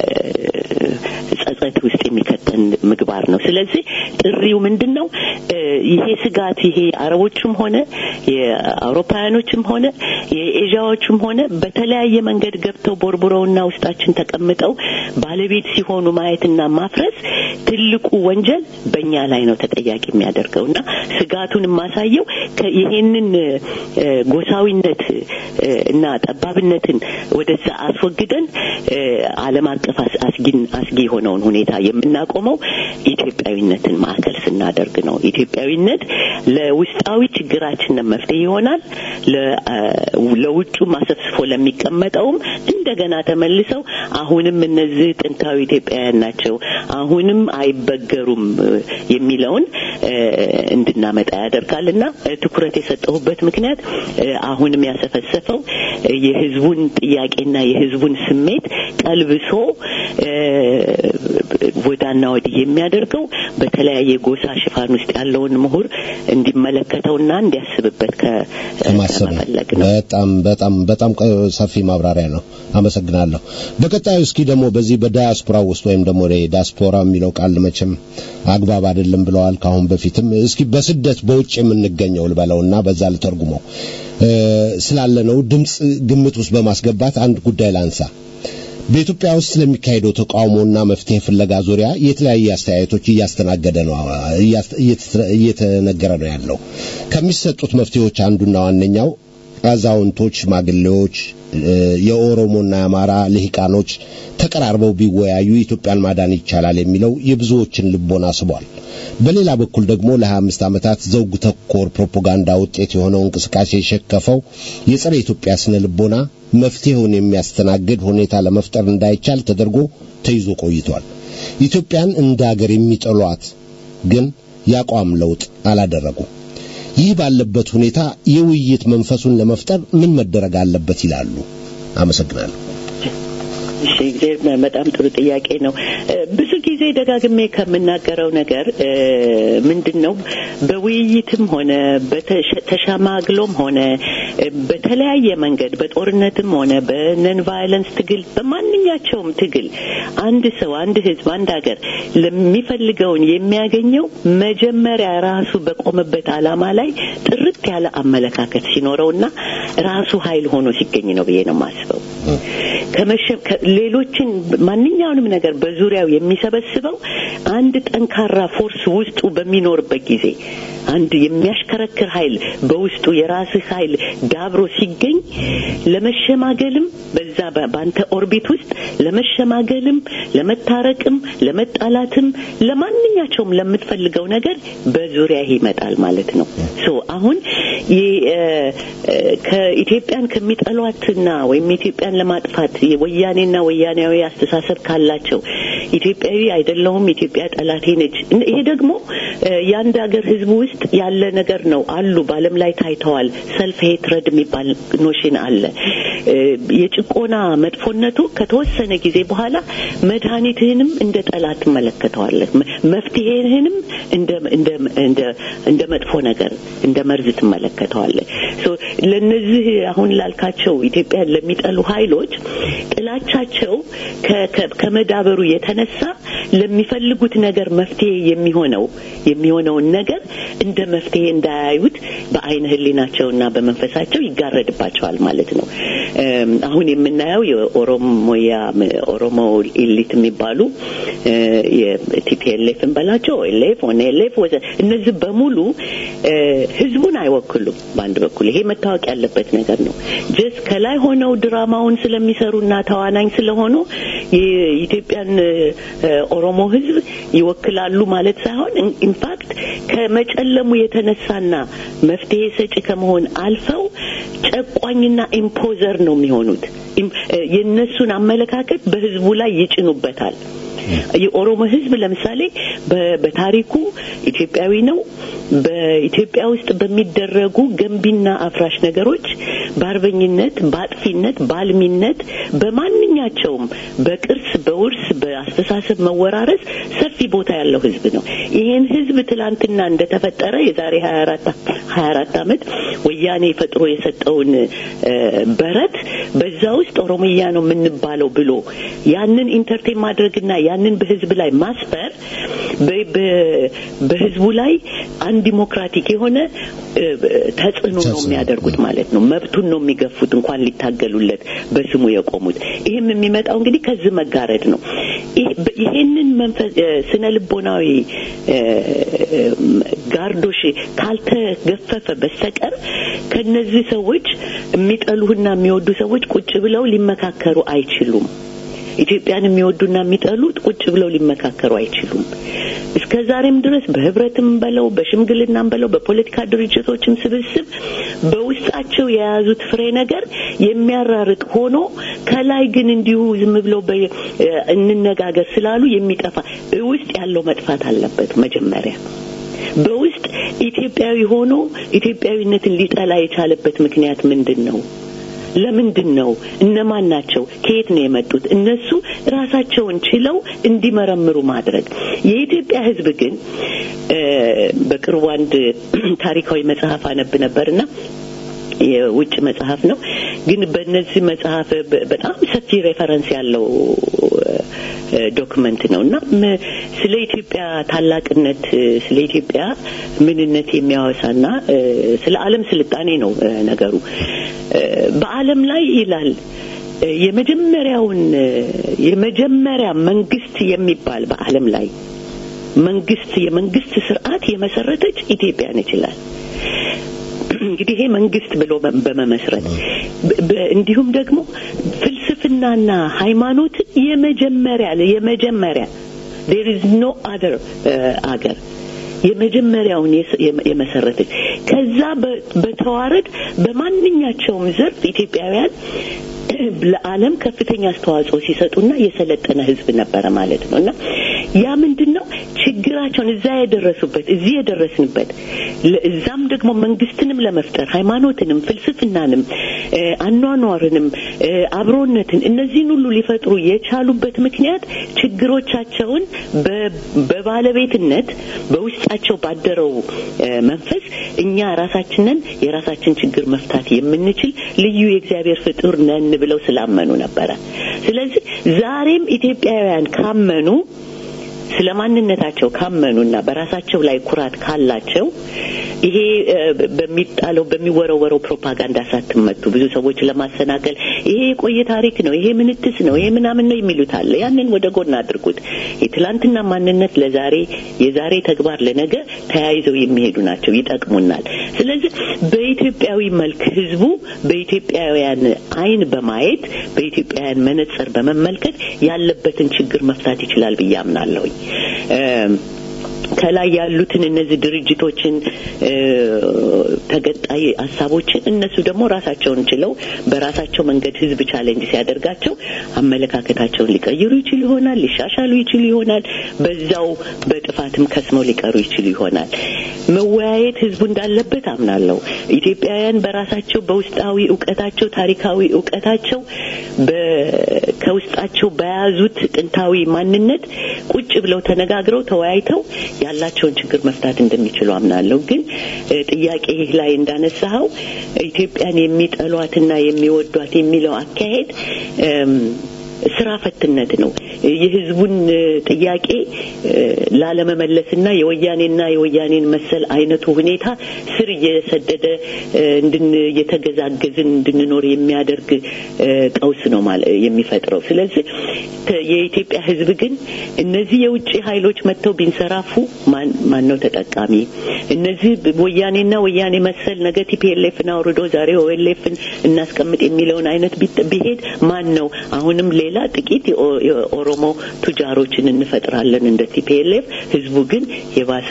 ጸጸት ውስጥ የሚከተን ምግባር ነው። ስለዚህ ጥሪው ምንድን ነው? እ፣ ይሄ ስጋት ይሄ አረቦቹም ሆነ የአውሮፓውያኖችም ሆነ የኤዥያዎቹም ሆነ በተለያየ መንገድ ገብተው ቦርቡረውና ውስጣችን ተቀምጠው ባለቤት ሲሆኑ ማየትና ማፍረስ ትልቁ ወንጀል በእኛ ላይ ነው ተጠያቂ የሚያደርገው እና ስጋቱን የማሳየው ከ- ይሄንን እ፣ ጎሳዊነት እ፣ እና ጠባብነትን ወደዛ አስወግደን እ፣ ዓለም አቀፍ አስ- አስጊን አስጊ የሆነውን ሁኔታ የምናቆመው ኢትዮጵያዊነትን ማዕከል ስናደርግ ነው። ኢትዮጵያዊነት ለውስጣዊ ችግራችን መፍትሄ ይሆናል። ለ- አ፣ ለውጩ ማሰፍስፎ ለሚቀመጠውም እንደገና ተመልሰው አሁንም እነዚህ ጥንታዊ ኢትዮጵያውያን ናቸው፣ አሁንም አይበገሩም እ፣ የሚለውን እ፣ እንድናመጣ ያደርጋል እና እ፣ ትኩረት የሰጠሁበት ምክንያት እ፣ አሁንም ያሰፈሰፈው እ፣ የህዝቡን ጥያቄና የህዝቡን ስሜት ቀልብሶ እ፣ ወዳና ወዲህ የሚያደርገው በተለያየ ጎሳ ሽፋን ውስጥ ያለውን ምሁር እንዲመለከተውና እንዲያስብበት ከ- ከማሰብ ነው። ከመፈለግ ነው። በጣም በጣም በጣም ቀ- ሰፊ ማብራሪያ ነው። አመሰግናለሁ። በቀጣዩ እስኪ ደግሞ በዚህ በዳያስፖራ ውስጥ ወይም ደግሞ ዳያስፖራ የሚለው ቃል መቼም አግባብ አይደለም ብለዋል ካሁን በፊትም። እስኪ በስደት በውጭ የምንገኘው ልበለውና በዛ ልተርጉመው እ፣ ስላለነው ድምፅ ግምት ውስጥ በማስገባት አንድ ጉዳይ ላንሳ። በኢትዮጵያ ውስጥ ስለሚካሄደው ተቃውሞና መፍትሄ ፍለጋ ዙሪያ የተለያየ አስተያየቶች እያስተናገደ ነው እያስ- እየተተ- እየተነገረ ነው ያለው። ከሚሰጡት መፍትሄዎች አንዱና ዋነኛው አዛውንቶች፣ ሽማግሌዎች፣ እ፣ የኦሮሞና የአማራ ልሂቃኖች ተቀራርበው ቢወያዩ ኢትዮጵያን ማዳን ይቻላል የሚለው የብዙዎችን ልቦና ስቧል። በሌላ በኩል ደግሞ ለ25 ዓመታት ዘውግ ተኮር ፕሮፓጋንዳ ውጤት የሆነው እንቅስቃሴ የሸከፈው የጸረ ኢትዮጵያ ስነ ልቦና መፍትሄውን የሚያስተናግድ ሁኔታ ለመፍጠር እንዳይቻል ተደርጎ ተይዞ ቆይቷል። ኢትዮጵያን እንደ አገር የሚጠሏት ግን የአቋም ለውጥ አላደረጉም። ይህ ባለበት ሁኔታ የውይይት መንፈሱን ለመፍጠር ምን መደረግ አለበት ይላሉ? አመሰግናለሁ። እሺ እግዚአብሔር በጣም ጥሩ ጥያቄ ነው። እ፣ ብዙ ጊዜ ደጋግሜ ከምናገረው ነገር እ፣ ምንድን ነው በውይይትም ሆነ በተሸ- ተሸማግሎም ሆነ እ፣ በተለያየ መንገድ በጦርነትም ሆነ በነን ቫይለንስ ትግል በማንኛቸውም ትግል አንድ ሰው አንድ ህዝብ አንድ ሀገር ለሚፈልገውን የሚያገኘው መጀመሪያ ራሱ በቆመበት ዓላማ ላይ ጥርት ያለ አመለካከት ሲኖረውና ራሱ ኃይል ሆኖ ሲገኝ ነው ብዬ ነው የማስበው። ከመሸ- ከ- ሌሎችን ማንኛውንም ነገር በዙሪያው የሚሰበስበው አንድ ጠንካራ ፎርስ ውስጡ በሚኖርበት ጊዜ አንድ የሚያሽከረክር ኃይል በውስጡ የራስህ ኃይል ዳብሮ ሲገኝ ለመሸማገልም በዛ በ- በአንተ ኦርቢት ውስጥ ለመሸማገልም፣ ለመታረቅም፣ ለመጣላትም ለማንኛቸውም ለምትፈልገው ነገር በዙሪያ ይመጣል ማለት ነው። ሶ አሁን የ- እ፣ እ፣ ከኢትዮጵያን ከሚጠሏትና ወይም ኢትዮጵያን ለማጥፋት የወያኔና ወያኔያዊ አስተሳሰብ ካላቸው ኢትዮጵያዊ አይደለሁም ኢትዮጵያ ጠላቴ ነች። እን- ይሄ ደግሞ እ፣ የአንድ ሀገር ሕዝብ ውስጥ ያለ ነገር ነው አሉ በዓለም ላይ ታይተዋል። ሰልፍ ሄትረድ የሚባል ኖሽን አለ። እ፣ የጭቆና መጥፎነቱ ከተወሰነ ጊዜ በኋላ መድኃኒትህንም እንደ ጠላት ትመለከተዋለህ። መ- መፍትሄህንም እንደ እንደ እንደ እንደ መጥፎ ነገር እንደ መርዝ ትመለከተዋለህ። ሶ ለነዚህ አሁን ላልካቸው ኢትዮጵያን ለሚጠሉ ኃይሎች ጥላቻቸው ከ- ከ- ከመዳበሩ የተነሳ ለሚፈልጉት ነገር መፍትሄ የሚሆነው የሚሆነውን ነገር እንደ መፍትሄ እንዳያዩት በአይነ ህሊናቸውና በመንፈሳቸው ይጋረድባቸዋል ማለት ነው። እም፣ አሁን የምናየው የኦሮሞያ ኦሮሞ ኢሊት የሚባሉ የቲፒኤልኤፍ እንበላቸው ኤልኤፍ ኦኔኤልኤፍ ወዘ እነዚህ በሙሉ እ፣ ህዝቡን አይወክሉም። በአንድ በኩል ይሄ መታወቅ ያለበት ነገር ነው። ጀስ ከላይ ሆነው ድራማውን ስለሚሰሩና ተዋናኝ ስለሆኑ የኢትዮጵያን እ፣ ኦሮሞ ህዝብ ይወክላሉ ማለት ሳይሆን ኢንፋክት ከመጨለሙ የተነሳና መፍትሄ ሰጪ ከመሆን አልፈው ጨቋኝና ኢምፖዘር ነው የሚሆኑት። ኢም- እ፣ የእነሱን አመለካከት በህዝቡ ላይ ይጭኑበታል። የኦሮሞ ህዝብ ለምሳሌ በ- በታሪኩ ኢትዮጵያዊ ነው። በኢትዮጵያ ውስጥ በሚደረጉ ገንቢና አፍራሽ ነገሮች በአርበኝነት፣ በአጥፊነት፣ በአልሚነት በማንኛቸውም በቅርስ፣ በውርስ፣ በአስተሳሰብ መወራረስ ሰፊ ቦታ ያለው ህዝብ ነው። ይህን ህዝብ ትላንትና እንደተፈጠረ የዛሬ 24 24 ዓመት ወያኔ ፈጥሮ የሰጠውን እ፣ በረት በዛ ውስጥ ኦሮሞያ ነው የምንባለው ብሎ ያንን ኢንተርቴን ማድረግና ያንን በህዝብ ላይ ማስፈር በ- በ- በህዝቡ ላይ አንዲሞክራቲክ የሆነ እ፣ ተጽዕኖ ነው የሚያደርጉት ማለት ነው። መብቱን ነው የሚገፉት እንኳን ሊታገሉለት በስሙ የቆሙት። ይህም የሚመጣው እንግዲህ ከዚህ መጋረድ ነው። ይህ- በ- ይሄንን መንፈስ እ፣ ስነ ልቦናዊ እ፣ ጋርዶሽ ካልተገፈፈ በስተቀር ከነዚህ ሰዎች የሚጠሉህና የሚወዱ ሰዎች ቁጭ ብለው ሊመካከሩ አይችሉም። ኢትዮጵያን የሚወዱና የሚጠሉት ቁጭ ብለው ሊመካከሩ አይችሉም። እስከ ዛሬም ድረስ በህብረትም በለው በሽምግልናም በለው በፖለቲካ ድርጅቶችም ስብስብ በውስጣቸው የያዙት ፍሬ ነገር የሚያራርቅ ሆኖ ከላይ ግን እንዲሁ ዝም ብለው በ- እ፣ እንነጋገር ስላሉ የሚጠፋ ውስጥ ያለው መጥፋት አለበት መጀመሪያ በውስጥ ኢትዮጵያዊ ሆኖ ኢትዮጵያዊነትን ሊጠላ የቻለበት ምክንያት ምንድን ነው? ለምንድን ነው? እነማን ናቸው? ከየት ነው የመጡት? እነሱ ራሳቸውን ችለው እንዲመረምሩ ማድረግ። የኢትዮጵያ ሕዝብ ግን እ፣ በቅርቡ አንድ ታሪካዊ መጽሐፍ አነብ ነበርና የውጭ መጽሐፍ ነው። ግን በእነዚህ መጽሐፍ በ- በጣም ሰፊ ሬፈረንስ ያለው እ፣ ዶክመንት ነው እና ም- ስለ ኢትዮጵያ ታላቅነት እ፣ ስለ ኢትዮጵያ ምንነት የሚያወሳና እ፣ ስለ ዓለም ስልጣኔ ነው እ፣ ነገሩ እ፣ በዓለም ላይ ይላል እ፣ የመጀመሪያውን እ፣ የመጀመሪያ መንግስት የሚባል በዓለም ላይ መንግስት የመንግስት ስርዓት የመሰረተች ኢትዮጵያ ነች ይላል። እንግዲህ ይሄ መንግስት ብሎ በ- በመመስረት በ- በ- እንዲሁም ደግሞ ፍልስፍናና ሃይማኖትን የመጀመሪያ የመጀመሪያ there is no other አገር የመጀመሪያውን የስ- የመ- የመሰረተች ከዛ በ- በተዋረድ በማንኛቸውም ዘርፍ ኢትዮጵያውያን ለዓለም ከፍተኛ አስተዋጽኦ ሲሰጡና የሰለጠነ ህዝብ ነበረ ማለት ነው እና ያ ምንድን ነው ችግራቸውን እዛ የደረሱበት እዚህ የደረስንበት እዛም ደግሞ መንግስትንም ለመፍጠር ሃይማኖትንም ፍልስፍናንም አኗኗርንም አብሮነትን እነዚህን ሁሉ ሊፈጥሩ የቻሉበት ምክንያት ችግሮቻቸውን በባለቤትነት በውስጣቸው ባደረው መንፈስ እኛ ራሳችንን የራሳችን ችግር መፍታት የምንችል ልዩ የእግዚአብሔር ፍጡር ነን ብለው ስላመኑ ነበረ። ስለዚህ ዛሬም ኢትዮጵያውያን ካመኑ ስለ ማንነታቸው ካመኑና በራሳቸው ላይ ኩራት ካላቸው ይሄ በሚጣለው በሚወረወረው ፕሮፓጋንዳ ሳትመቱ ብዙ ሰዎች ለማሰናከል ይሄ የቆየ ታሪክ ነው፣ ይሄ ምንትስ ነው፣ ይሄ ምናምን ነው የሚሉት አለ። ያንን ወደ ጎን አድርጉት። የትላንትና ማንነት ለዛሬ የዛሬ ተግባር ለነገ ተያይዘው የሚሄዱ ናቸው፣ ይጠቅሙናል። ስለዚህ በኢትዮጵያዊ መልክ ህዝቡ በኢትዮጵያውያን አይን በማየት በኢትዮጵያውያን መነጽር በመመልከት ያለበትን ችግር መፍታት ይችላል ብዬ አምናለሁኝ። ከላይ ያሉትን እነዚህ ድርጅቶችን ተገጣይ ሀሳቦችን እነሱ ደግሞ ራሳቸውን ችለው በራሳቸው መንገድ ህዝብ ቻሌንጅ ሲያደርጋቸው አመለካከታቸውን ሊቀይሩ ይችሉ ይሆናል፣ ሊሻሻሉ ይችሉ ይሆናል። በዛው በጥፋትም ከስመው ሊቀሩ ይችሉ ይሆናል። መወያየት ህዝቡ እንዳለበት አምናለሁ። ኢትዮጵያውያን በራሳቸው በውስጣዊ እውቀታቸው፣ ታሪካዊ እውቀታቸው ከውስጣቸው በያዙት ጥንታዊ ማንነት ቁጭ ብለው ተነጋግረው ተወያይተው ያላቸውን ችግር መፍታት እንደሚችሉ አምናለሁ። ግን ጥያቄ ላይ እንዳነሳኸው ኢትዮጵያን የሚጠሏትና የሚወዷት የሚለው አካሄድ ስራ ፈትነት ነው። የህዝቡን ጥያቄ ላለመመለስና የወያኔና የወያኔን መሰል አይነቱ ሁኔታ ስር እየሰደደ እንድን እየተገዛገዝን እንድንኖር የሚያደርግ ቀውስ ነው የሚፈጥረው። ስለዚህ የኢትዮጵያ ህዝብ ግን እነዚህ የውጭ ኃይሎች መጥተው ቢንሰራፉ ማን ነው ተጠቃሚ? እነዚህ ወያኔና ወያኔ መሰል ነገ ቲፒኤልኤፍን አውርዶ ዛሬ ኦኤልኤፍን እናስቀምጥ የሚለውን አይነት ቢሄድ ማን ነው አሁንም ሌላ ጥቂት የኦሮሞ ቱጃሮችን እንፈጥራለን እንደ ቲፒኤልኤፍ። ህዝቡ ግን የባሰ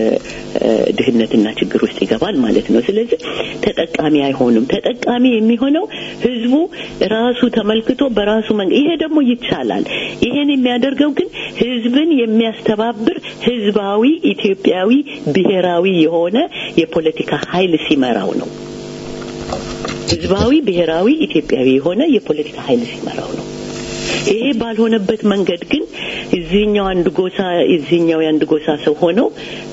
ድህነትና ችግር ውስጥ ይገባል ማለት ነው። ስለዚህ ተጠቃሚ አይሆንም። ተጠቃሚ የሚሆነው ህዝቡ ራሱ ተመልክቶ በራሱ መንገድ ይሄ ደግሞ ይቻላል። ይሄን የሚያደርገው ግን ህዝብን የሚያስተባብር ህዝባዊ ኢትዮጵያዊ ብሔራዊ የሆነ የፖለቲካ ኃይል ሲመራው ነው። ህዝባዊ ብሔራዊ ኢትዮጵያዊ የሆነ የፖለቲካ ኃይል ሲመራው ነው። ይሄ ባልሆነበት መንገድ ግን እዚህኛው አንድ ጎሳ እዚህኛው የአንድ ጎሳ ሰው ሆነው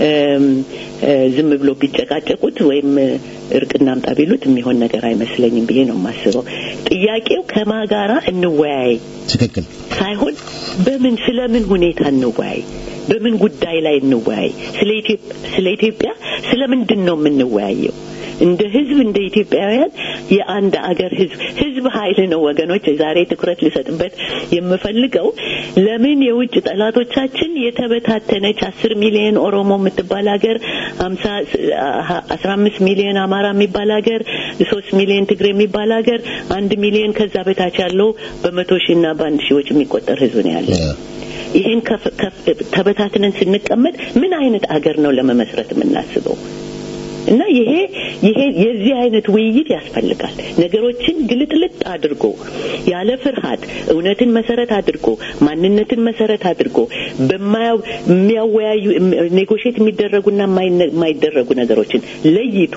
ዝም ብሎ ቢጨቃጨቁት ወይም እርቅ እናምጣ ቢሉት የሚሆን ነገር አይመስለኝም ብዬ ነው የማስበው። ጥያቄው ከማ ጋራ እንወያይ ትክክል ሳይሆን በምን ስለምን ሁኔታ እንወያይ፣ በምን ጉዳይ ላይ እንወያይ። ስለ ኢትዮጵያ ስለ ምንድን ነው የምንወያየው? እንደ ህዝብ እንደ ኢትዮጵያውያን የአንድ አገር ህዝብ ህዝብ ኃይል ነው ወገኖች። ዛሬ ትኩረት ሊሰጥበት የምፈልገው ለምን የውጭ ጠላቶቻችን የተበታተነች አስር ሚሊዮን ኦሮሞ የምትባል ሀገር ሀምሳ አስራ አምስት ሚሊዮን አማራ የሚባል ሀገር ሶስት ሚሊዮን ትግሬ የሚባል ሀገር አንድ ሚሊዮን ከዛ በታች ያለው በመቶ ሺህ እና በአንድ ሺዎች የሚቆጠር ህዝብ ነው ያለው። ይህን ተበታትነን ስንቀመጥ ምን አይነት አገር ነው ለመመስረት የምናስበው? እና ይሄ ይሄ የዚህ አይነት ውይይት ያስፈልጋል። ነገሮችን ግልጥልጥ አድርጎ ያለ ፍርሃት እውነትን መሰረት አድርጎ ማንነትን መሰረት አድርጎ በማያው የሚያወያዩ ኔጎሽት የሚደረጉና የማይደረጉ ነገሮችን ለይቶ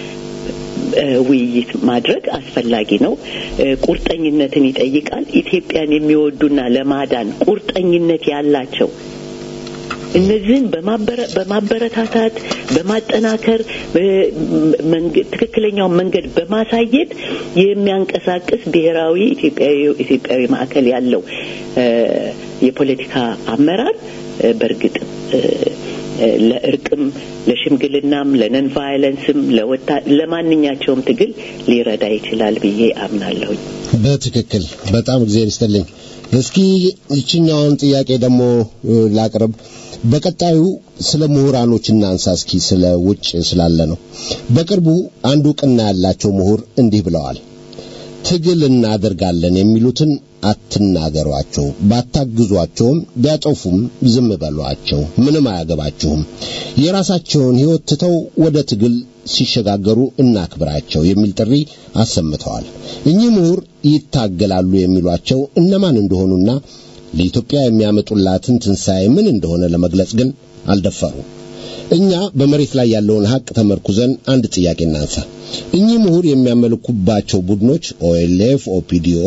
ውይይት ማድረግ አስፈላጊ ነው። ቁርጠኝነትን ይጠይቃል። ኢትዮጵያን የሚወዱና ለማዳን ቁርጠኝነት ያላቸው እነዚህን በማበረታታት በማጠናከር ትክክለኛውን መንገድ በማሳየት የሚያንቀሳቅስ ብሔራዊ ኢትዮጵያዊ ማዕከል ያለው የፖለቲካ አመራር በእርግጥ ለእርቅም ለሽምግልናም ለነን ቫይለንስም ለማንኛቸውም ትግል ሊረዳ ይችላል ብዬ አምናለሁኝ። በትክክል በጣም እግዚአብሔር ይስጥልኝ። እስኪ ይችኛውን ጥያቄ ደግሞ ላቅርብ። በቀጣዩ ስለ ምሁራኖች እናንሳ። እስኪ ስለ ውጭ ስላለ ነው። በቅርቡ አንድ እውቅና ያላቸው ምሁር እንዲህ ብለዋል። ትግል እናደርጋለን የሚሉትን አትናገሯቸው፣ ባታግዟቸውም ቢያጠፉም ዝም በሏቸው፣ ምንም አያገባችሁም። የራሳቸውን ሕይወት ትተው ወደ ትግል ሲሸጋገሩ እናክብራቸው የሚል ጥሪ አሰምተዋል። እኚህ ምሁር ይታገላሉ የሚሏቸው እነማን እንደሆኑና ለኢትዮጵያ የሚያመጡላትን ትንሣኤ ምን እንደሆነ ለመግለጽ ግን አልደፈሩም። እኛ በመሬት ላይ ያለውን ሀቅ ተመርኩዘን አንድ ጥያቄ እናንሳ። እኚህ ምሁር የሚያመልኩባቸው ቡድኖች ኦኤልኤፍ፣ ኦፒዲኦ፣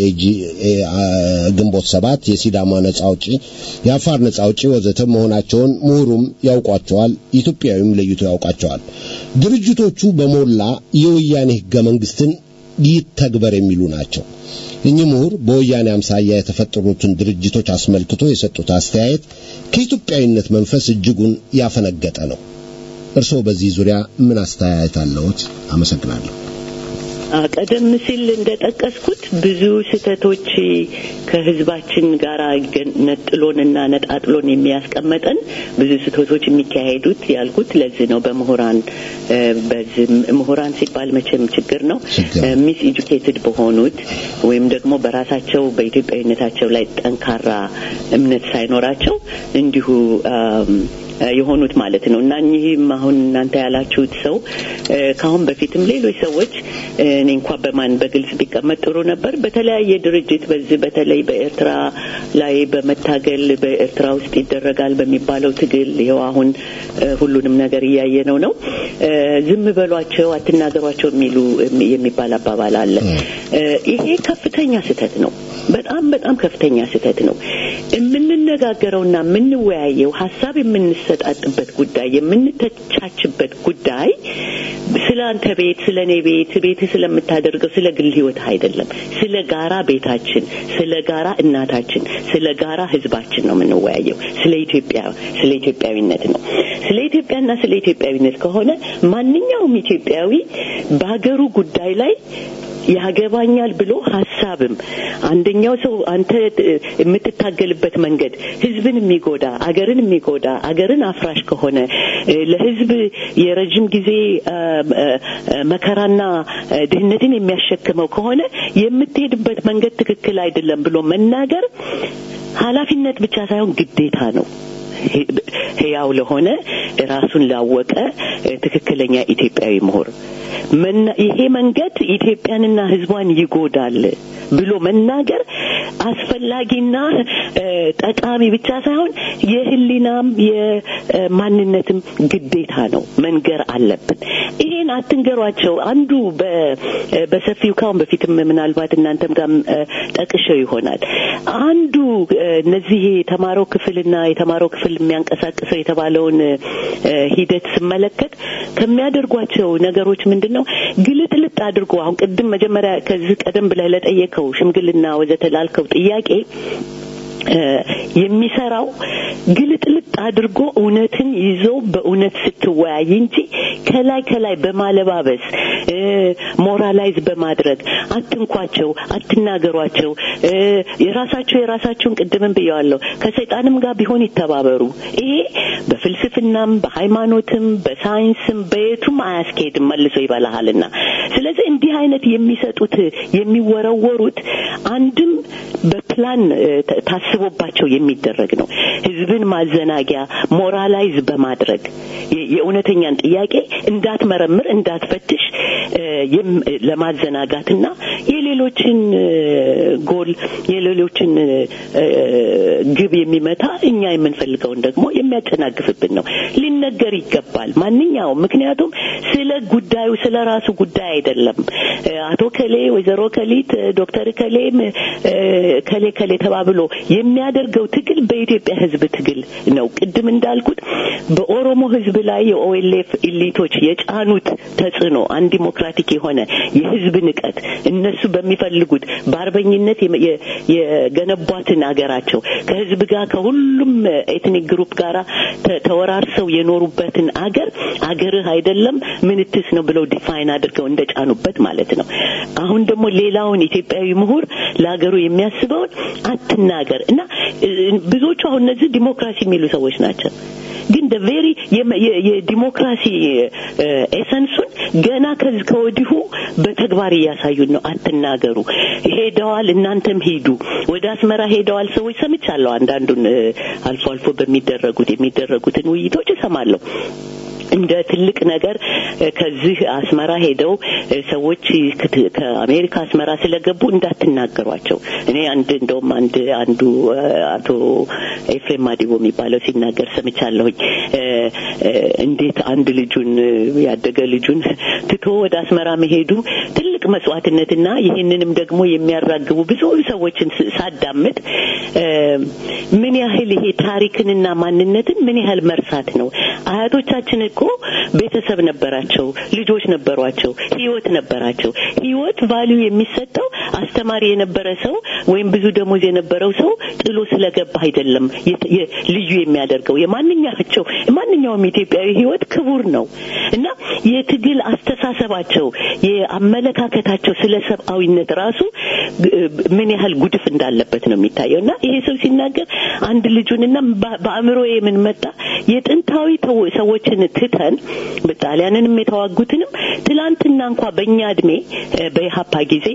ግንቦት ሰባት፣ የሲዳማ ነጻ አውጪ፣ የአፋር ነጻ አውጪ ወዘተ መሆናቸውን ምሁሩም ያውቋቸዋል፣ ኢትዮጵያዊም ለይቶ ያውቃቸዋል። ድርጅቶቹ በሞላ የወያኔ ሕገ መንግስትን ይተግበር የሚሉ ናቸው። እኚህ ምሁር በወያኔ አምሳያ የተፈጠሩትን ድርጅቶች አስመልክቶ የሰጡት አስተያየት ከኢትዮጵያዊነት መንፈስ እጅጉን ያፈነገጠ ነው። እርስዎ በዚህ ዙሪያ ምን አስተያየት አለዎት? አመሰግናለሁ። ቀደም ሲል እንደጠቀስኩት ብዙ ስህተቶች ከህዝባችን ጋር ነጥሎንና ነጣጥሎን የሚያስቀመጠን ብዙ ስህተቶች የሚካሄዱት ያልኩት ለዚህ ነው። በምሁራን በዚህ ምሁራን ሲባል መቼም ችግር ነው። ሚስ ኤጁኬትድ በሆኑት ወይም ደግሞ በራሳቸው በኢትዮጵያዊነታቸው ላይ ጠንካራ እምነት ሳይኖራቸው እንዲሁ የሆኑት ማለት ነው እና እኚህም አሁን እናንተ ያላችሁት ሰው ከአሁን በፊትም ሌሎች ሰዎች እኔ እንኳ በማን በግልጽ ቢቀመጥ ጥሩ ነበር። በተለያየ ድርጅት በዚህ በተለይ በኤርትራ ላይ በመታገል በኤርትራ ውስጥ ይደረጋል በሚባለው ትግል ይኸው አሁን ሁሉንም ነገር እያየነው ነው። ዝም በሏቸው፣ አትናገሯቸው የሚሉ የሚባል አባባል አለ። ይሄ ከፍተኛ ስህተት ነው። በጣም በጣም ከፍተኛ ስህተት ነው። የምንነጋገረውና የምንወያየው ሀሳብ የምንሰጣጥበት ጉዳይ የምንተቻችበት ጉዳይ ስለ አንተ ቤት፣ ስለ እኔ ቤት፣ ቤት ስለምታደርገው ስለ ግል ህይወት አይደለም። ስለ ጋራ ቤታችን፣ ስለ ጋራ እናታችን፣ ስለ ጋራ ህዝባችን ነው የምንወያየው። ስለ ኢትዮጵያ ስለ ኢትዮጵያዊነት ነው። ስለ ኢትዮጵያና ስለ ኢትዮጵያዊነት ከሆነ ማንኛውም ኢትዮጵያዊ በሀገሩ ጉዳይ ላይ ያገባኛል ብሎ ሀሳብም አንደኛው ሰው አንተ የምትታገልበት መንገድ ህዝብን የሚጎዳ አገርን የሚጎዳ አገርን አፍራሽ ከሆነ ለህዝብ የረጅም ጊዜ መከራና ድህነትን የሚያሸክመው ከሆነ የምትሄድበት መንገድ ትክክል አይደለም ብሎ መናገር ኃላፊነት ብቻ ሳይሆን ግዴታ ነው። ህያው ለሆነ ራሱን ላወቀ ትክክለኛ ኢትዮጵያዊ ምሁር ይሄ መንገድ ኢትዮጵያንና ህዝቧን ይጎዳል ብሎ መናገር አስፈላጊና ጠቃሚ ብቻ ሳይሆን የህሊናም የማንነትም ግዴታ ነው። መንገር አለብን። ይሄን አትንገሯቸው። አንዱ በሰፊው ካሁን በፊትም ምናልባት እናንተም ጋር ጠቅሸው ይሆናል። አንዱ እነዚህ የተማረው ክፍልና የተማረው ክፍል የሚያንቀሳቅሰው የተባለውን ሂደት ስመለከት ከሚያደርጓቸው ነገሮች ምንድን ነው ግልጥልጥ አድርጎ አሁን ቅድም መጀመሪያ ከዚህ ቀደም ብለህ ለጠየቀው ሽምግልና ወዘተ ላልከው ጥያቄ የሚሰራው ግልጥልጥ አድርጎ እውነትን ይዞ በእውነት ስትወያይ እንጂ ከላይ ከላይ በማለባበስ ሞራላይዝ በማድረግ አትንኳቸው፣ አትናገሯቸው፣ የራሳቸው የራሳቸውን ቅድምም ብየዋለሁ ከሰይጣንም ጋር ቢሆን ይተባበሩ። ይሄ በፍልስፍናም በሃይማኖትም በሳይንስም በየቱም አያስኬድም፣ መልሶ ይበላሃልና። ስለዚህ እንዲህ አይነት የሚሰጡት የሚወረወሩት አንድም በፕላን ታስቦባቸው የሚደረግ ነው። ህዝብን ማዘናጊያ ሞራላይዝ በማድረግ የእውነተኛን ጥያቄ እንዳትመረምር እንዳትፈትሽ ለማዘናጋትና የሌሎችን ጎል የሌሎችን ግብ የሚመታ እኛ የምንፈልገውን ደግሞ የሚያጨናግፍብን ነው። ሊነገር ይገባል ማንኛውም። ምክንያቱም ስለ ጉዳዩ ስለ ራሱ ጉዳይ አይደለም። አቶ ከሌ፣ ወይዘሮ ከሊት፣ ዶክተር ከሌም ከሌ ከሌ ተባብሎ የሚያደርገው ትግል በኢትዮጵያ ህዝብ ትግል ነው። ቅድም እንዳልኩት በኦሮሞ ህዝብ ላይ የኦኤልኤፍ ኢሊቶች የጫኑት ተጽዕኖ አንድ ዲሞክራቲክ የሆነ የህዝብ ንቀት እነሱ በሚፈልጉት በአርበኝነት የገነቧትን አገራቸው ከህዝብ ጋር ከሁሉም ኤትኒክ ግሩፕ ጋር ተወራርሰው የኖሩበትን አገር አገርህ አይደለም ምንትስ ነው ብለው ዲፋይን አድርገው እንደጫኑበት ማለት ነው። አሁን ደግሞ ሌላውን ኢትዮጵያዊ ምሁር ለሀገሩ የሚያስበውን አትናገር እና ብዙዎቹ አሁን እነዚህ ዲሞክራሲ የሚሉ ሰዎች ናቸው። ግን ደ ቬሪ የዲሞክራሲ ኤሰንሱን ገና ከዚህ ከወዲሁ በተግባር እያሳዩን ነው። አትናገሩ፣ ሄደዋል፣ እናንተም ሂዱ። ወደ አስመራ ሄደዋል ሰዎች ሰምቻለሁ። አንዳንዱን አልፎ አልፎ በሚደረጉት የሚደረጉትን ውይይቶች እሰማለሁ። እንደ ትልቅ ነገር እ፣ ከዚህ አስመራ ሄደው እ፣ ሰዎች ከት- ከአሜሪካ አስመራ ስለገቡ እንዳትናገሯቸው። እኔ አንድ እንደውም አንድ አንዱ እ፣ አቶ ኤፍሬም ማዲቦ የሚባለው ሲናገር ሰምቻለሁኝ። እ፣ እ፣ እንዴት አንድ ልጁን እ፣ ያደገ ልጁን ትቶ ወደ አስመራ መሄዱ ትልቅ መስዋዕትነትና ይህንንም ደግሞ የሚያራግቡ ብዙ ሰዎችን ስ- ሳዳምጥ እ፣ ምን ያህል ይሄ ታሪክንና ማንነትን ምን ያህል መርሳት ነው። አያቶቻችን እኮ ቤተሰብ ነበራቸው፣ ልጆች ነበሯቸው፣ ህይወት ነበራቸው። ህይወት ቫልዩ የሚሰጠው አስተማሪ የነበረ ሰው ወይም ብዙ ደሞዝ የነበረው ሰው ጥሎ ስለገባ አይደለም። የት- የ- ልዩ የሚያደርገው የማንኛቸው ማንኛውም ኢትዮጵያዊ ህይወት ክቡር ነው እና የትግል አስተሳሰባቸው የአመለካከታቸው ስለ ሰብአዊነት ራሱ ግ- ምን ያህል ጉድፍ እንዳለበት ነው የሚታየው እና ይሄ ሰው ሲናገር አንድ ልጁንና በ- በአእምሮ የምን መጣ የጥንታዊ ተው- ሰዎችን ትተን ጣሊያንንም የተዋጉትንም ትላንትና እንኳ በእኛ እድሜ እ፣ በኢሀፓ ጊዜ